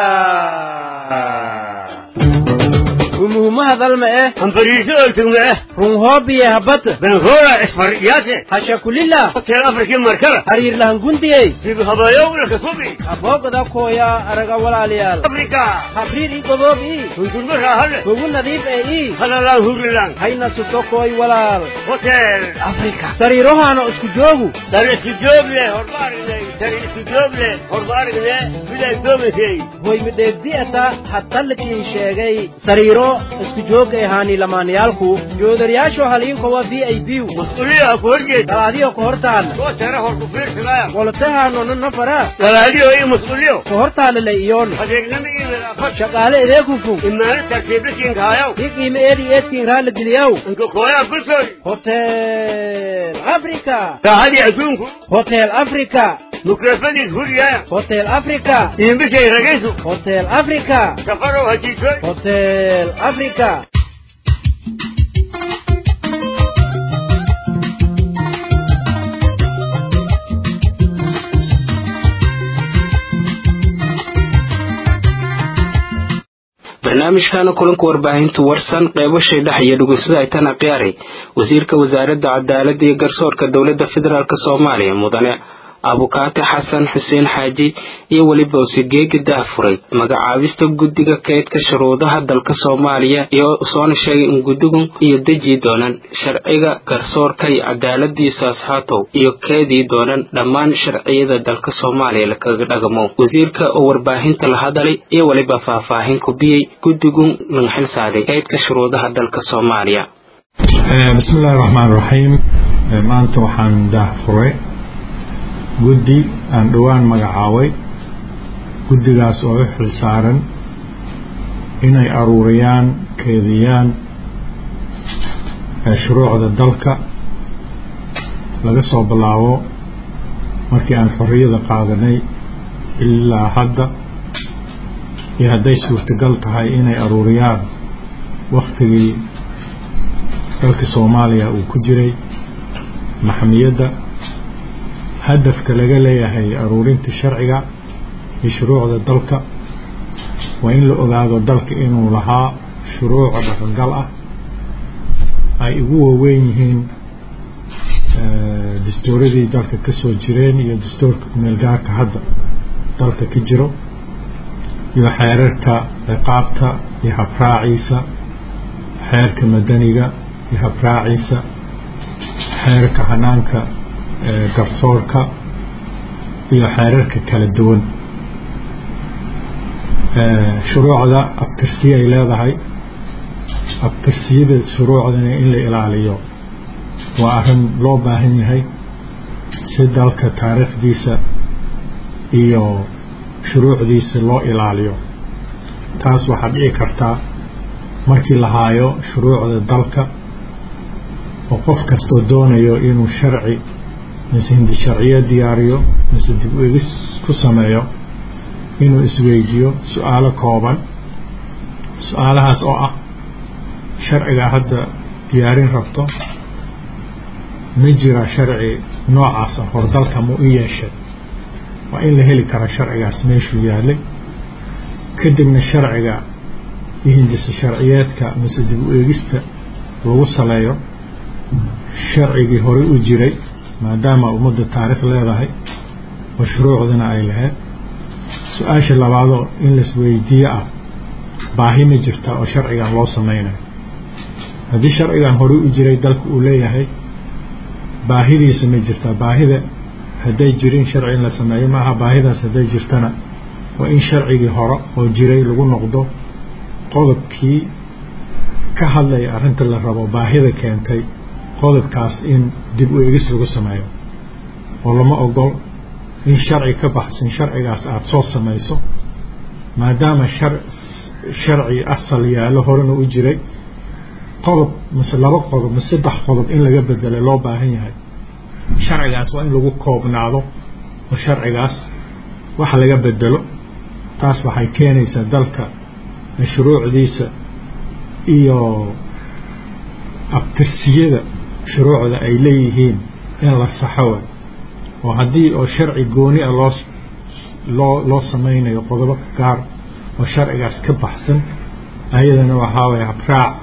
umuhumaha dalma eh ambariiso oltugma eh runhoobiye habata benhora isfariyase hashakulila hotel africa markaba hariir lahangundiyey dib habayowna kasubi aboogada kooya araga walaalayaal africa habriir i godoob ii hundurma raahale hugu nadiif ee ii halalaan hurilan hayna sutokooy walaal hotel africa sariirohaana isku joogu dar isku joog leh horma aragnay dar isku joog leh horma aragne biday doomaysay hoy midheegdi'ata hadtallikiin sheegay sariiro isku joogga ahaani lamaanayaalku joodariyaasho haliinkowa v i b mas-uuliyaha ku horjeed dalaadiyo ka hortaan soo tara hor ku fiirsadaya wolotahaanona nafara dalaadiyo iyo mas-uuliyo ka hortaalale iyoon adeegnama iyo wadaafad shaqaale edeekufu imaano tartiiblakiinka hayaw i qiime eedi eedkiin raala geliyaw inka kooyaa bulsooy hotel africa raahadii adduunku hotel africa mukrafadiis huriyaya hotel africa iimbishay ragaysu hotel africa safarow hajiisoy hotel africa barnaamijkana kulanka warbaahinta warsan qeybashay dhex iyo dhugeysada ay tana qiyaaray wasiirka wasaaradda cadaaladda iyo garsoorka dowladda federaalk soomaaliya mudane abukaate xasan xuseen xaaji iyo weliba usigeegi dahfuray magacaabista guddiga kaydka shuruudaha dalka soomaaliya iyo soona sheegay in guddigu iyo deji doonaan sharciga garsoorka iyo cadaaladiisa asxaatow iyo keedii doonaan dhammaan sharciyada dalka soomaaliya lakaga dhagamo wasiirka oo warbaahinta la hadalay iyo weliba faahfaahin kubiyey guddigu lanxil saaday kaydka shuruudaha dalka soomaaliya bismillahi raxmaan raxiim maanta waxaan daahfuray guddi aan dhowaan magacaabay guddigaas oo u xil saaran inay aruuriyaan keediyaan shuruucda dalka laga soo bilaabo markii aan xorriyada qaadanay ilaa hadda iyo hadday suurtagal tahay inay aruuriyaan waktigii dalka soomaaliya uu ku jiray maxamiyadda hadafka laga leeyahay aruurinta sharciga iyo shuruucda dalka waa in la ogaado dalka inuu lahaa shuruuc dhaqangal ah ay ugu waaweyn yihiin dastuuradii dalka ka soo jireen iyo dastuurka kumeelgaarka hadda dalka ka jiro iyo xeerarka ciqaabta iyo habraaciisa xeerka madaniga iyo habraaciisa xeerka hanaanka garsoorka iyo xeerarka kala duwan shuruucda abtirsiye ay leedahay abtirsiyada shuruucdana in la ilaaliyo waa arrin loo baahan yahay si dalka taariikhdiisa iyo shuruucdiisa loo ilaaliyo taas waxaa dhici kartaa markii la haayo shuruucda dalka oo qof kastoo doonayo inuu sharci mise hindi sharciyo diyaariyo mise dib u egis ku sameeyo inuu isweydiiyo su-aalo kooban su-aalahaas oo ah sharciga hadda diyaarin rabto ma jira sharci noocaasa hor dalka mu u yeeshay waa in la heli kara sharcigaas meeshuu yaalay kadibna sharciga iyo hindisa sharciyeedka mise dib u eegista lagu saleeyo sharcigii horey u jiray maadaama ummadda taariikh leedahay oo shuruucdana ay lahayd su-aasha labaadoo in laisweydiiyo ah baahi ma jirta oo sharcigan loo sameynayo haddii sharcigan horey u jiray dalka uu leeyahay baahidiisa ma jirtaa baahida hadday jirin sharci in la sameeyo maaha baahidaas hadday jirtana waa in sharcigii hore oo jiray lagu noqdo qodobkii ka hadlaya arrinta la rabo baahida keentay qodobkaas in dib u egis lagu sameeyo oo lama ogol in sharci ka baxsan sharcigaas aada soo samayso maadaama shar sharci asal yaallo horena u jiray qodob mise laba qodob mise saddex qodob in laga bedelay loo baahan yahay sharcigaas waa in lagu koobnaado oo sharcigaas wax laga bedelo taas waxay keenaysaa dalka shuruucdiisa iyo abtirsiyada shuruucda ay leeyihiin in la saxo way oo haddii oo sharci gooni a loo loo loo sameynayo qodobo gaar oo sharcigaas ka baxsan ayadana waxaa waye habraaca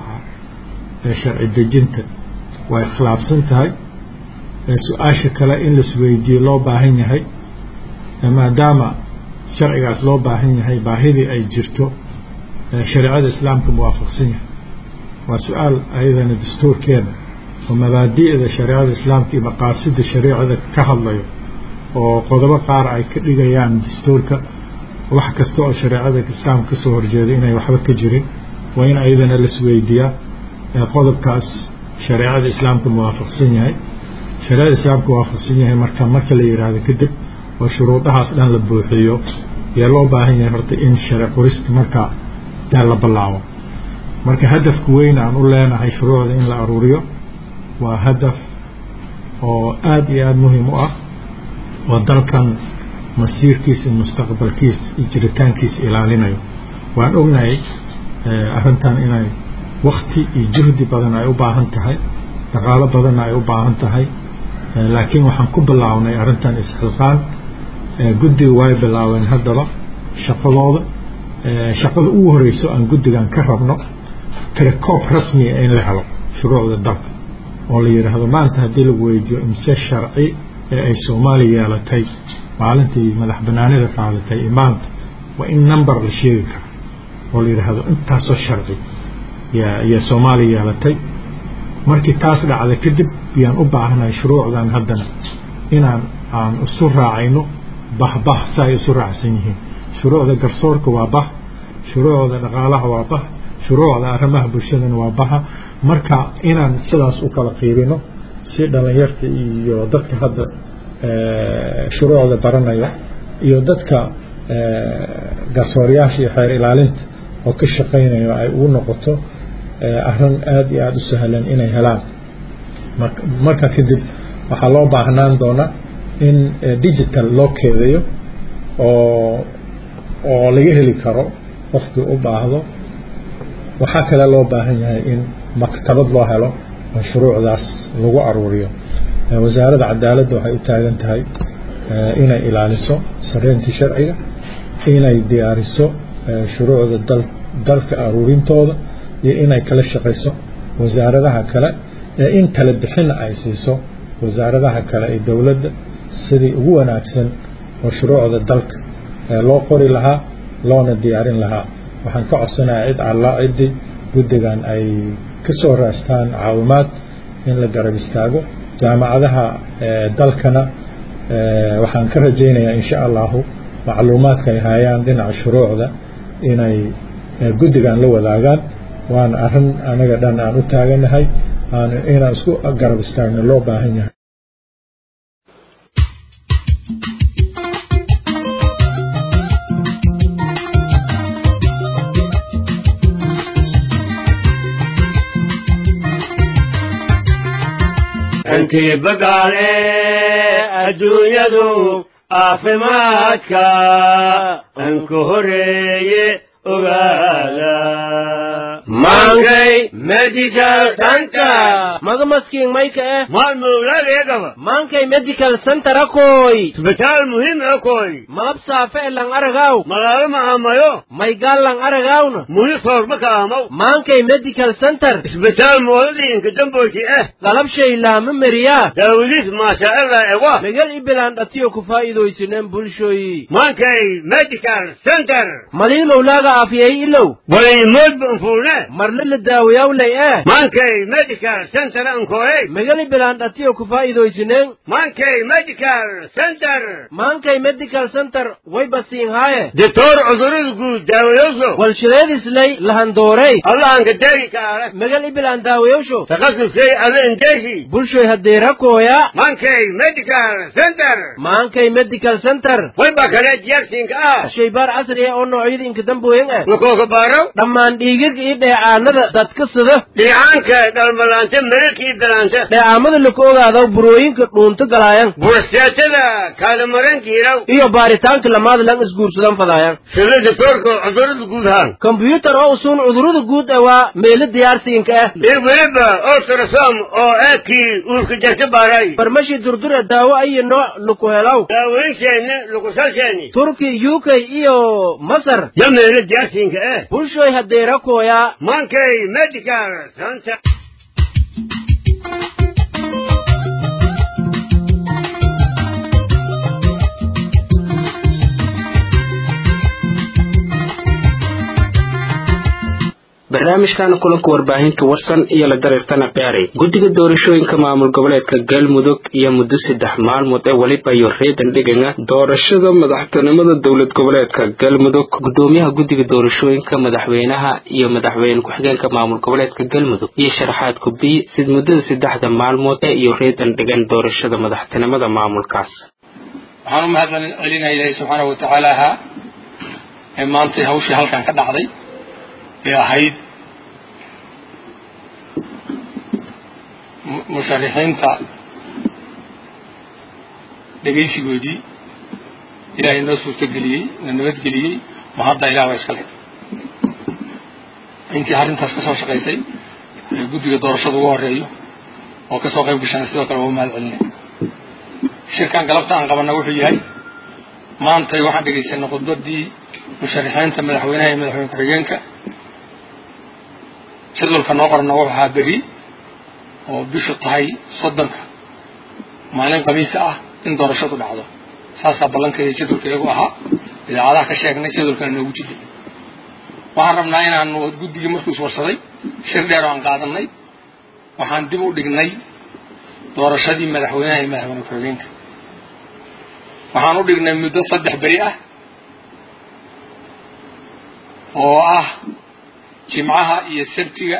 ee sharci dejinta way khilaafsan tahay su-aasha kale in laisweydiiyo loo baahan yahay maadaama sharcigaas loo baahan yahay baahidii ay jirto shareecada islaamka muwaafaqsan yahay waa su-aal ayadana dastuurkeena oo mabaadi'da shareecada islaamka iyo maqaasida shareecada ka hadlayo oo qodobo qaar ay ka dhigayaan dastuurka wax kasta oo shareecada islaamka kasoo horjeeda inay waxba ka jirin waa in ayadana laisweydiiyaa qodobkaas shareecada islaamka muwaafaqsan yahay shareecada islaamka muwaafaqsan yahay marka marka la yidhaahdo kadib oo shuruudahaas dhan la buuxiyo yaa loo baahan yahay horta in share qorista markaa yaa la ballaabo marka hadafka weyn aan u leenahay shuruucda in la aruuriyo waa hadaf oo aada iyo aada muhiim u ah oo dalkan masiirkiisa iyo mustaqbalkiisa iyo jiritaankiisa ilaalinayo waan ognahay arrintan inay wakti iyo juhdi badan ay u baahan tahay dhaqaalo badanna ay u baahan tahay laakiin waxaan ku bilaabnay arrintan isxilqaan guddiga way bilaabeen haddaba shaqadooda shaqada ugu horeyso aan guddigan ka rabno tirakoob rasmiga in la helo shuruucda dalka oo la yidhaahdo maanta haddii lagu weydiiyo imse sharci ee ay soomaaliya yeelatay maalintii madax banaanida qaadatay iyo maanta waa in number la sheegi karo oo la yidhaahdo intaasoo sharci yaa soomaaliya yeelatay markii taas dhacda kadib yaan u baahnahay shuruucdan haddana inaan aan isu raacayno bahbah si ay isu raacsan yihiin shuruucda garsoorka waa bah shuruucda dhaqaalaha waa bah shuruucda arrimaha bulshadana waa baha marka inaan sidaas u kala qiibino si dhalinyarta iyo dadka hadda shuruucda baranaya iyo dadka garsooryaasha iyo xeer ilaalinta oo ka shaqaynayo ay ugu noqoto arrin aada iyo aada u sahlan inay helaan marka kadib waxaa loo baahnaan doonaa in digital loo keedayo oo oo laga heli karo qofkii u baahdo waxaa kale loo baahan yahay in maktabad loo helo oo shuruucdaas lagu aruuriyo wasaaradda cadaaladda waxay u taagan tahay inay ilaaliso sareyntii sharciga inay diyaariso shuruucda dal dalka aruurintooda iyo inay kala shaqayso wasaaradaha kale ee in kala bixina ay siiso wasaaradaha kale ee dowladda sidii ugu wanaagsan oo shuruucda dalka loo qori lahaa loona diyaarin lahaa waxaan ka codsanayaa cid allaa ciddii guddigan ay ka soo raastaan caawimaad in la garab istaago jaamacadaha dalkana waxaan ka rajaynayaa insha allahu macluumaadka ay hayaan dhinaca shuruucda inay guddigan la wadaagaan waana arrin anaga dhan aan u taaganahay aan inaan isku garab istaagno loo baahan yahay intii bagaale adduunyadu caafimaadka anku horeeye ogaada mankay medical center maga maskiin mayka eh maalmowladeegaba mankay medical center akoy isbitaal muhiim akoy malab saafe e lang aragaw magaalo maamayo maygaal lang aragawna muhi soorma kaamaw mankay medical center isbitaal moodadii inka damboyti eh galabshay laama meriyaa daawadiis maashaaalla ewa megal ibilaan dhatiyo ku faa'iidaysineen bulshoyi mankay medical center malii mawlaaga aafiyay ilow walaymoodba anfuune marle la daawayawlay eh mankay medical center ankoey megali bilaan dhatiyo ku faa'iidaysineen mankay medical center maankay medical center way basiin haaye ditoor cudurada guud daawayowso walshileedislay lahandoorey allahanka degi kaale megal ibilaan daawayowsho takhasusay ada indeeshi bulshoy hadeerakooya mankay medical center maankay medical center way ba kale jeegsinka ah shaybaar casri ah oo noocyada inka damboyen ah lakooka baaraw dhammaan dhiigag iyo dheecaanada dadka sida dhiicaanka dhalmalaanta mararkii dalaanta dheecaamada laku ogaado burooyinka dhuunto galaayan burasteetada kaadamarankiiraw iyo baaritaanka lamaada lang isguursadan fadaayan sida ditoorka cudurada guud haan kombyuutar oo usuun cudurada guud ah waa meelo diyaarsiinka ah iyo weliba ultrasom oo eekii uurka jarta baaray farmashi durdura daawo ayo nooc laku helaw daawooyinsheeni lukusalsheeni turki u k iyo masar ya meelo diyaarsiinka eh bulshoy hadeerakooya mankay medical center barnaamijkan kulanka warbaahinta warsan iyo la dareertana qiyaaray guddiga doorashooyinka maamul goboleedka galmudug iyo muddo saddex maalmood ee weliba iyo reedan dhigana doorashada madaxtinimada dowlad goboleedka galmudug gudoomiyaha guddiga doorashooyinka madaxweynaha iyo madaxweyne ku-xigeenka maamul goboleedka galmudug iyo sharaxaad kubiy sid muddada saddexda maalmood ee iyo reedan dhigan doorashada madaxtinimada maamulkaas waxaan u mahad celinayaa ilaahay subxaana wa tacaalaha ee maantay hawshii halkan ka dhacday ee ahayd musharixiinta dhegaysigoodii ilaahay noo suurtogeliyey na nabadgeliyey ma hadda ilaah baa iska le intii arrintaas ka soo shaqaysay ee guddiga doorashada ugu horeeyo oo ka soo qayb gashana sidoo kale waa u mahad celinay shirkan galabta aan qabana wuxuu yahay maantay waxaan dhegaysanay khudbadii musharixiinta madaxweynaha iyo madaxweyne ku-xigeenka jadwalka noo qorana wuxuu ahaa beri oo bishu tahay soddonka maalin khamiisa ah in doorashadu dhacdo saasaa ballankeeda jadwalka iyagu ahaa idaacadaha ka sheegnay jadwalkana noogu jiday waxaan rabnaa inaanu guddigii markuu iswarsaday shir dheer oo aan qaadanay waxaan dib u dhignay doorashadii madaxweynaha iyo madaxweyne ku-xigeenka waxaan u dhignay muddo saddex beri ah oo ah jimcaha iyo sabtiga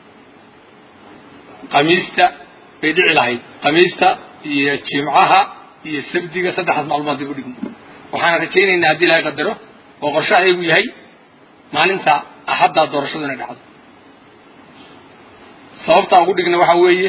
khamiista bay dhici lahayd khamiista iyo jimcaha iyo sabtiga saddexdaas maalmood dib u dhigno waxaana rajaynaynaa haddii ilahay qadaro oo qorshaha iyagu yahay maalinta axaddaa doorashadu inay dhacdo sababtaan ugu dhigna waxaa weeye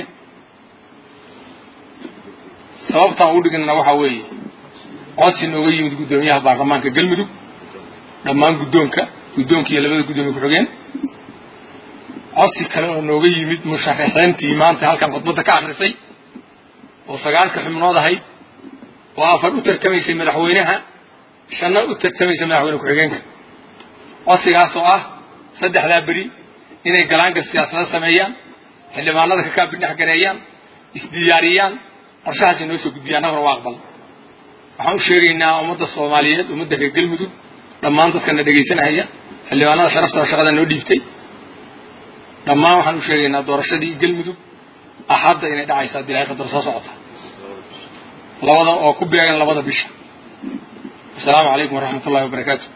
sababtaan ugu dhignana waxaa weeye codsi nooga yimid guddoomiyaha baarlamaanka galmudug dhammaan guddoonka guddoonka iyo labada guddoomiye ku-xigeen codsi kale oo nooga yimid musharaxiintii maanta halkan khudbadda ka akrisay oo sagaalka xubnood ahayd oo afar u tartamaysay madaxweynaha shanna u tartamaysay madaxweyne ku-xigeenka codsigaas oo ah saddexdaa beri inay galaangal siyaasada sameeyaan xildhibaanada ka kaabidhex gareeyaan isdiyaariyaan qorshahaas inoo soo gudbiyaan annaguna waa aqbal waxaan u sheegaynaa ummadda soomaaliyeed ummadda reer galmudug dhammaan dadkana dhegaysanahaya xildhibaanada sharafta shaqada noo dhiibtay dhammaan waxaan u sheegaynaa doorashadii galmudug axadda inay dhacaysa haddii ilahay qadar soo socota labada oo ku beegan labada bisha asalaamu calaykum waraxmat ullahi wabarakaatu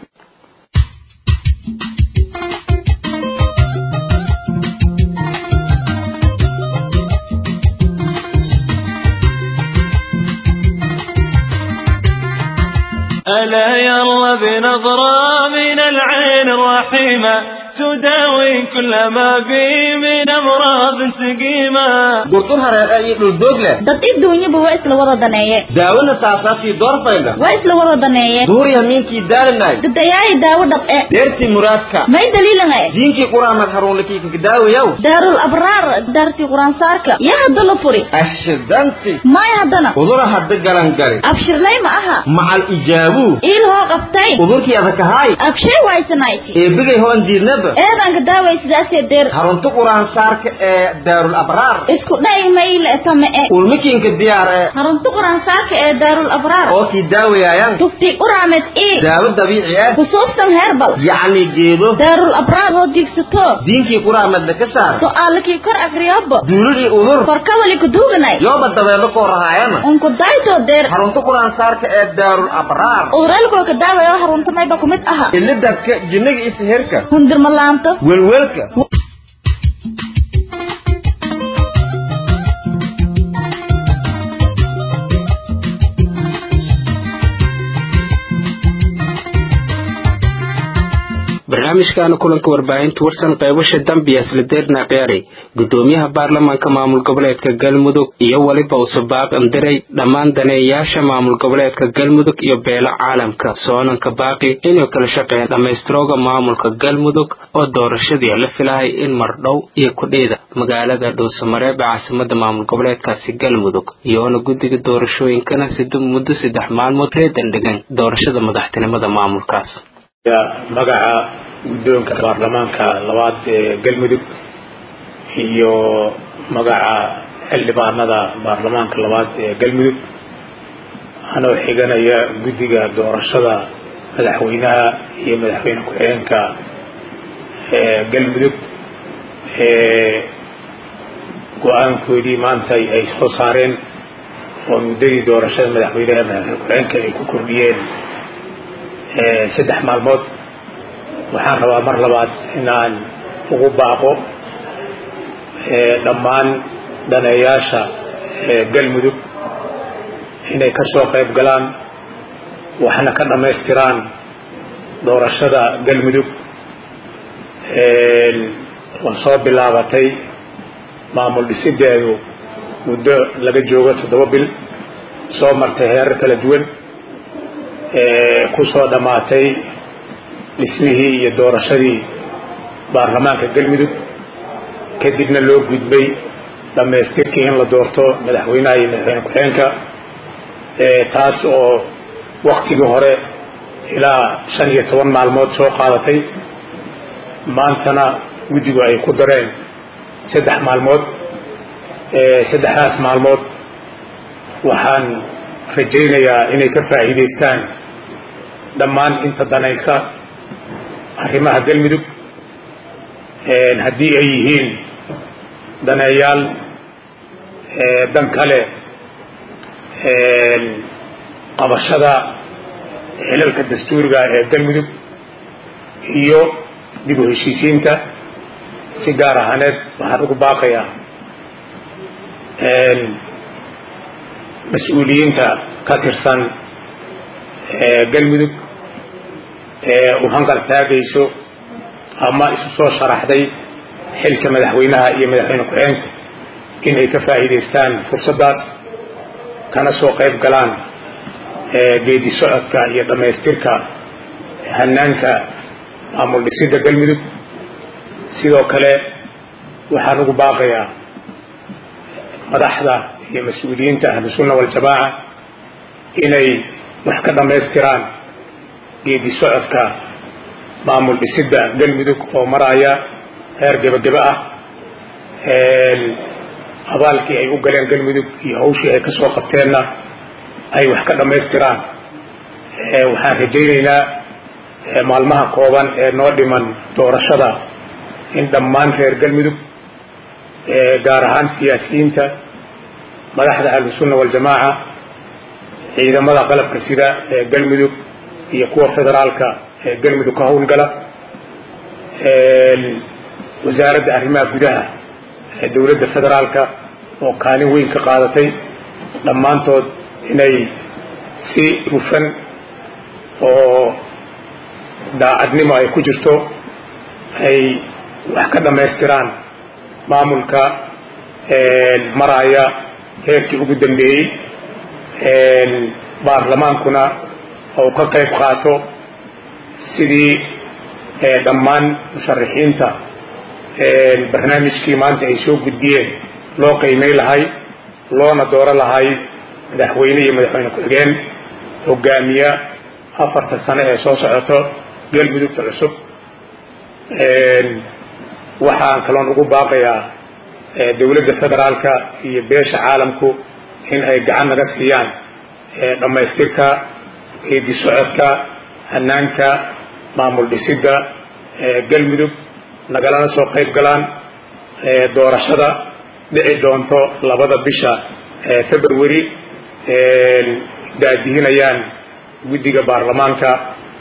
ألا يلا بنظرة من العين الرحيمة تداوي كل ما بي من أمراض سقيمة durdur hareeqa iyo dhuldoog leh dad iduunyaba waa isla wada daneeye daawona saasaafii doorfayda waa isla wada daneeye duuriya miinkii daalinay dadayaayi daawo dhab'e deertii muraadka may daliilanga diinkii quraamad haruunlikii kakadaawayaw daarul abraar daartii quraansaarka yaa hadda la furi ashidanti may haddana udura hadda galangali abshirlay ma aha macal ijaabuu iil hoo qabtay udurkii adakahaay abshay waysanayti eebigay hoon diidnaba eedanka daaway sidaasee deer harunta quraansaarka ee daarul abraar isku dha'i mayle tame-e ulmikiinka diyaar ee harunta quraansaarka ee daarul abraar oo kii daawayaayan tufti uraamed ii daawo dabiici ah kusuubsan heerbal yacni geedo daarul abraar hoo diigsato diinkii quraamadna ka saar su'aalakii kor akriyoobo duulidii udur korkawali kuduuganay yooba dabeelo koo rahaayana unku daytoo deer harunta quraansaarka ee daarul abraar udureelkolka daawaya oo harunta mayba kumid aha ilidadka jinniga iyo siherka hundirmalaanto welwelka barnaamijkaana kulanka warbaahinta warsan qaybasha dambiya slideerna qeeri gudoomiyaha baarlamaanka maamul goboleedka galmudug iyo weliba usubaaq andiray dhammaan daneeyayaasha maamul goboleedka galmudug iyo beelo caalamka soonanka baaqi inay kala shaqeeyaan dhammaystirooga maamulka galmudug oo doorashadii la filahay in mardhow iyo kudhiida magaalada dhuusamareeb ee caasimada maamul goboleedkaasi galmudug iyoona guddiga doorashooyinkana sida muddo saddex maalmood reedan dhigan doorashada madaxtinimada maamulkaas magaca guddoonka baarlamaanka labaad ee galmudug iyo magaca xildhibaanada baarlamaanka labaad ee galmudug anoo xiganaya guddiga doorashada madaxweynaha iyo madaxweyne ku-xigeenka ee galmudug ee go-aankoodii maanta ay soo saareen oo muddadii doorashada madaxweynaha madaxweyne ku-xigeenka ay ku kordhiyeen saddex maalmood waxaan rabaa mar labaad inaan ugu baaqo dhammaan daneeyaasha galmudug inay ka soo qayb galaan waxna ka dhammaystiraan doorashada galmudug waa soo bilaabatay maamul dhisideedu muddo laga joogo toddoba bil soo martay heerar kala duwan ku soo dhammaatay dhismihii iyo doorashadii baarlamaanka galmudug kadibna loo gudbay dhammaystirkii in la doorto madaxweynaha iyo madaxweyne ku-xigeenka taas oo waktigii hore ilaa shan iyo toban maalmood soo qaadatay maantana guddigu ay ku dareen saddex maalmood saddexdaas maalmood waxaan rajaynayaa inay ka faa'iidaystaan dhammaan inta danaysa arrimaha galmudug haddii ay yihiin daneeyaal dan kale qabashada xilalka dastuuriga ee galmudug iyo dib u heshiisiinta si gaar ahaaneed waxaan ugu baaqayaa mas-uuliyiinta ka tirsan galmudug ee u hanqal taagayso ama isu soo sharaxday xilka madaxweynaha iyo madaxweyne ku-xigeenka inay ka faa'iidaystaan fursaddaas kana soo qayb galaan geedi socodka iyo dhammaystirka hanaanka maamul dhisidda galmudug sidoo kale waxaan ugu baaqayaa madaxda iyo mas-uuliyiinta ahlusunna waljamaaca inay wax ka dhammaystiraan geedi socodka maamul dhisidda galmudug oo maraya heer gebagebe ah abaalkii ay u galeen galmudug iyo hawshii ay ka soo qabteenna ay wax ka dhammaystiraan waxaan rajaynaynaa maalmaha kooban ee noo dhiman doorashada in dhammaan reer galmudug gaar ahaan siyaasiyiinta madaxda ahlusunna waljamaaca ciidamada qalabka sida ee galmudug iyo kuwa federaalka ee galmudug ka howlgala wasaaradda arrimaha gudaha ee dowladda federaalka oo kaalin weyn ka qaadatay dhammaantood inay si hufan oo daacadnimo ay ku jirto ay wax ka dhammaystiraan maamulka maraya heerkii ugu dambeeyey baarlamaankuna uu ka qayb qaato sidii dhammaan musharaxiinta barnaamijkii maanta ay soo gudbiyeen loo qiimay lahay loona dooro lahay madaxweyne iyo madaxweyne ku-xigeen hogaamiya afarta sano ee soo socoto galmudugta cusub waxaan kaloon ugu baaqayaa dowladda federaalka iyo beesha caalamku in ay gacan naga siiyaan dhammaystirka geedi socodka hanaanka maamul dhisidda galmudug nagalana soo qayb galaan doorashada dhici doonto labada bisha february daadihinayaan guddiga baarlamaanka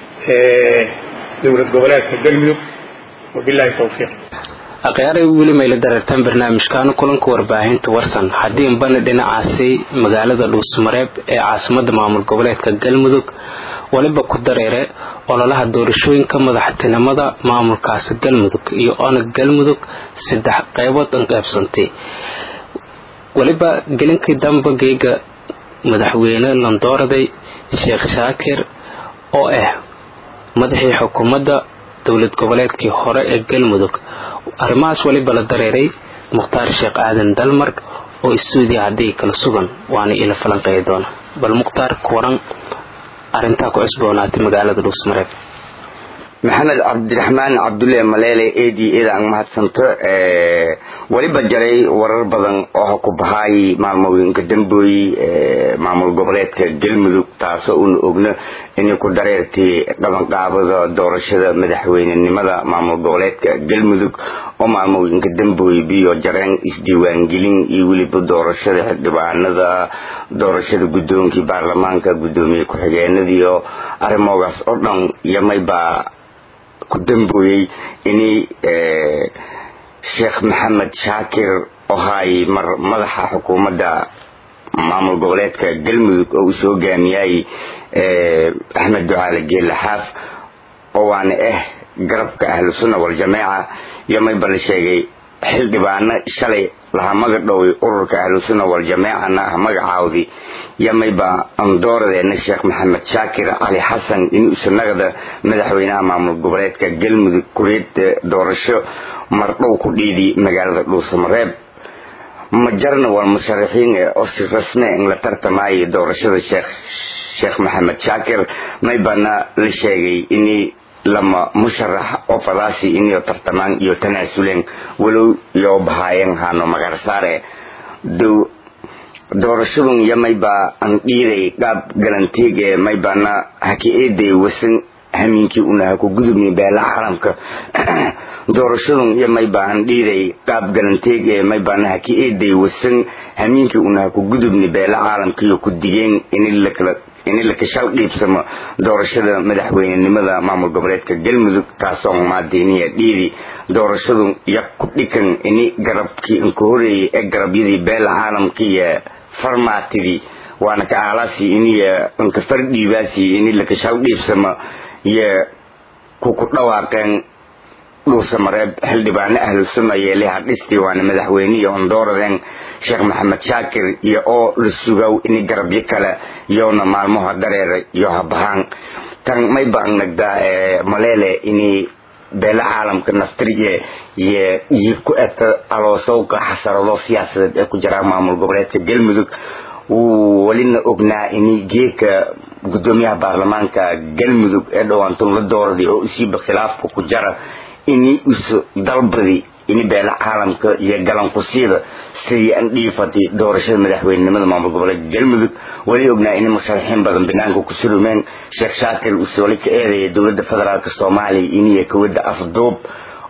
dowlad goboleedka galmudug wabillahi tawfiiq akhyaarey weli mayla dareertaan barnaamijkan kulanka warbaahinta warsan haddii bani dhinacaasi magaalada dhuusmareeb ee caasimada maamul goboleedka galmudug waliba ku dareere ololaha doorashooyinka madaxtinimada maamulkaasi galmudug iyo onag galmudug saddex qaybood an qaybsantay weliba gelinkii damba geega madaxweyne landooraday sheekh shaakir oo ah madaxii xukuumadda dowlad goboleedkii hore ee galmudug arrimahaas weliba la dareeray mukhtaar sheekh aadan dalmar oo isuudiya haddii kala sugan waana ila falanqeey doona bal mukhtaar kuwaran arrintaa ku cusboonaatay magaalada dhuusmareeb maxamed cabdiraxmaan cabdulle maleele edi eedaan mahadsanto weliba jaray warar badan oo ku bahaay maalmooyinka dambooy maamul goboleedka galmudug taasoo una ogno inay ku dareertay qabanqaabada doorashada madaxweynenimada maamul goboleedka galmudug oo maalmooyinka dambooy biyo jareen isdiiwaangelin iyo weliba doorashada xildhibaanada doorashada guddoonkii baarlamaanka guddoomiye ku-xigeenadiiyo arrimoogaas oo dhan yamaybaa ku dambooyey inay sheekh maxamed shaakir oo hay mar madaxa xukuumadda maamul goboleedka galmudug oo uu soo hogaamiyay axmed ducaale geelle xaaf oo waana ah garabka ahlu sunna waljamaaca yomayba la sheegay xildhibaano shalay laha magadhoway ururka ahlu sunna waljamaacana ah magacaawdi yamayba andooradeena sheekh maxamed shaakir cali xasan inuu isanagada madaxweynaha maamul goboleedka galmudug kuriyad doorasho mardhow ku dhiidi magaalada dhuusamareeb ma jarna waa musharaxiin oo si rasme in la tartamaayo doorashada sheekh sheekh maxamed shaakir maybana la sheegay inay lama musharax oo fadaasi inayo tartamaan iyo tanaasuleen walow yoo bahaayeen haano magarsaare dow doorashadun yo maybaa an dhiiday qaab galanteeg ee maybana haka eeday wasan hamiinkii unaha ku gudubni beelaha caalamka doorashadun iyo maybaa an dhiiday qaab galanteeg ee maybana haka eeday wasan hamiinkii unaha ku gudubni beela caalamkiiyo ku digeen in lakala in la kashal dhiibsamo doorashada madaxweynenimada maamul goboleedka galmudug taasoo maadeyniya dhiidi doorashadu ya ku dhikan ini garabkii inka horeeyay ee garabyadii beela caalamkiiyo farmaatidii waana ka aalaasi iniya inka fardhiibaasi ini la kashal dhiibsamo iyo kuku dhawaaqeen dhuusamareeb xildhibaano ahlu sunna yeelaha dhistii waana madaxweynihi ondooradeen sheekh maxamed shaakir iyo oo la sugaw ini garabyo kale yoona maalmaha dareera iyo habahaan tan may baan nagdaa maleele ini beela caalamka naftirye iyo iyo ku eta aloosowka xasarado siyaasadeed ee ku jiraan maamul goboleedka galmudug wuu welina ognaa ini geeka gudoomiyaha baarlamaanka galmudug ee dhawaantun la dooraday oo isiiba khilaafka ku jara ini isu dalbadi ini beela caalamka iyo galankusiida sidii an dhiifatay doorashada madaxweynenimada maamul goboleedka galmudug weli ognaa inay musharaxiin badan banaanka ku surumeen sheekh shaakir uu sooli ka eedaya dowladda federaalk soomaaliya iniyo kawada afduub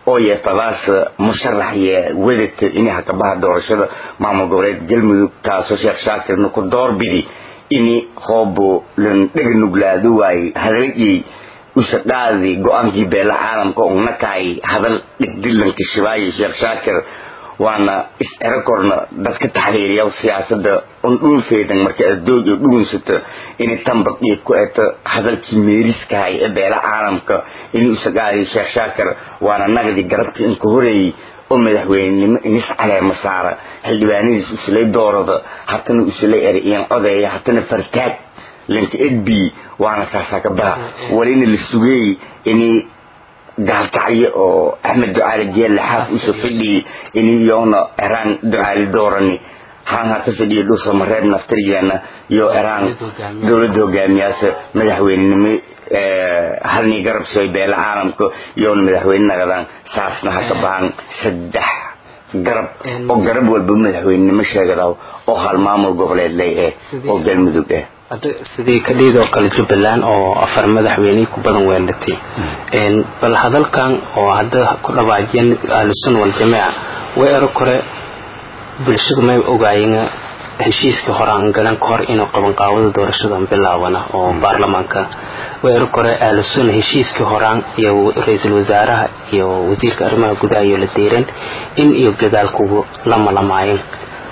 oo yeefadaas musharax iyo wadata inay hakabaha doorashada maamul goboleed galmudug taasoo sheekh shaakirna ku doorbidi ini hoobo lan dhega nuglaado waayey hadaliyey usadhaadi go-aankii beela caalamka ugnakaay hadal dhigdilanka shibaayo sheekh shaakir waana is-ero korna dadka taxriiriya siyaasada un dhulfeedan marka adoog iyo dhugunsato inay tanbad iyo ku eto hadalkii meeriskahay ee beela caalamka inay usagaadi sheekh shaakir waana nagdi garabka inka horeeyey oo madaxweynenimo inis caleema saara xildhibaanadiis usulay doorada hatana usulay eriyan odeeya hatana fartaag linka edbi waana saasakabaha walina la sugeey inay gaalkacyo oo axmed ducaali jeelle xaaf usoo fadhiyey iniyoona eraan ducaali doorani haan hata fadhiya dhuusa mareeb naftirjeena iyo eraan dowladda hogaamiyaasa madaxweynenimo halnii garab sooy beela caalamka iyoona madaxweyne nagadaan saasna haka bahan saddex garab oo garab walba madaxweynenimo sheegadaw oo hal maamul goboleed ley eh oo galmudug eh hadda sidii kadhiidoo kale jubbaland oo afar madaxweyney ku badan weelatay bal hadalkan oo hadda ku dhawaajiyeen ahlusunna waljamaaca way ero kore bulshadu may ogaayeen heshiiskii hore aan galan ka hor inuu qabanqaawada doorashadan bilaabana oo baarlamaanka way ero kore ahlusunna heshiiskii horaan iyo ra-iisul wasaaraha iyo wasiirka arrimaha gudaha iyo la deereen in iyo gadaalkugu lama lamaayeen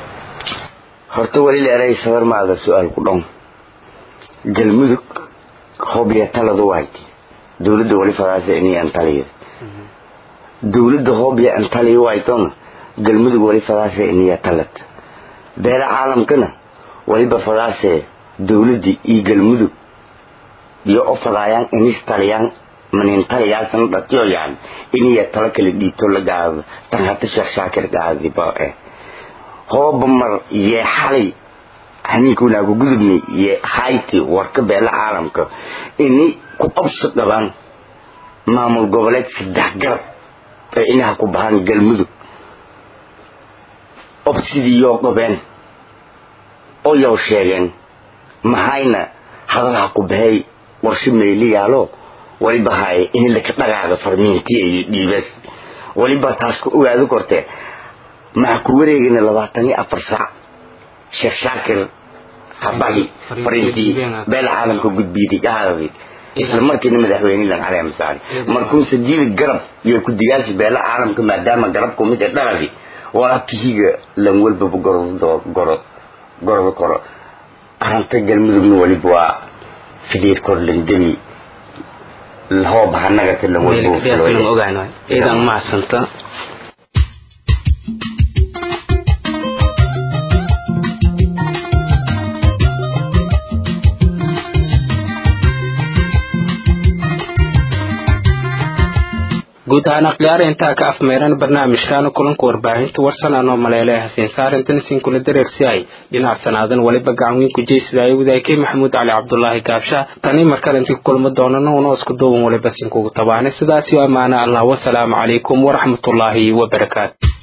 horta weli leeray sabar maada su-aal ku dhown galmudug hoobiya taladu waayt dowladda wali fadaasa inay antaliya dowladda hoobiya antaliya waaytona galmudug wali fadaasa inaya talad beela caalamkana waliba fadaase dowladda iyo galmudug iyo o fadaayaan inis taliyaan manin taliyaasan dhatiyo yani inaya talo kala dhiibto la gaado tan hata sheekh shaakir gaadiba eh hooba mar yee xalay haniinkuunaaku gudubnay iyo hayti warka beela caalamka inay ku qabso qabaan maamul goboleed saddex garab ee inaha ku bahaan galmudug ob sidii yoo qabeen oo yow sheegeen mahayna hadalha ku bahay warsho meeli yaalo waliba haye in laka dhagaaga farmiintiya iyo dhiibas waliba taas ku ogaado kortee maxaa ku wareegayna labaatan iyo afar saac sheekh shaakir habagi fariintii beela caalamka gudbiyday dhahadadii isla markiina madaxweynelan caleema saari markuu sadiida garab iyo kudiyaasha beela caalamka maadaama garabku mid ee dhaladi walaakihiga lan walbaba gordo goro gordo koro aranta galmudugna waliba waa fideed kor landami hoob hanagata lan walba idan macsanta guud ahaan akhyaara intaa ka afmeeran barnaamijkaana kulanka warbaahinta warsan anoo maleele hasiin saarintan isin kula dareersiyahay dhinac sanaadan waliba gacan weyn ku jeysadaaya wadaakey maxamuud cali cabdulaahi gaabsha tani markale intii ku kulma doonana una isku duuban waliba sinkugu tabaanay sidaas iyo ammaana allah wasalaamu calaykum waraxmatullaahi wabarakaatu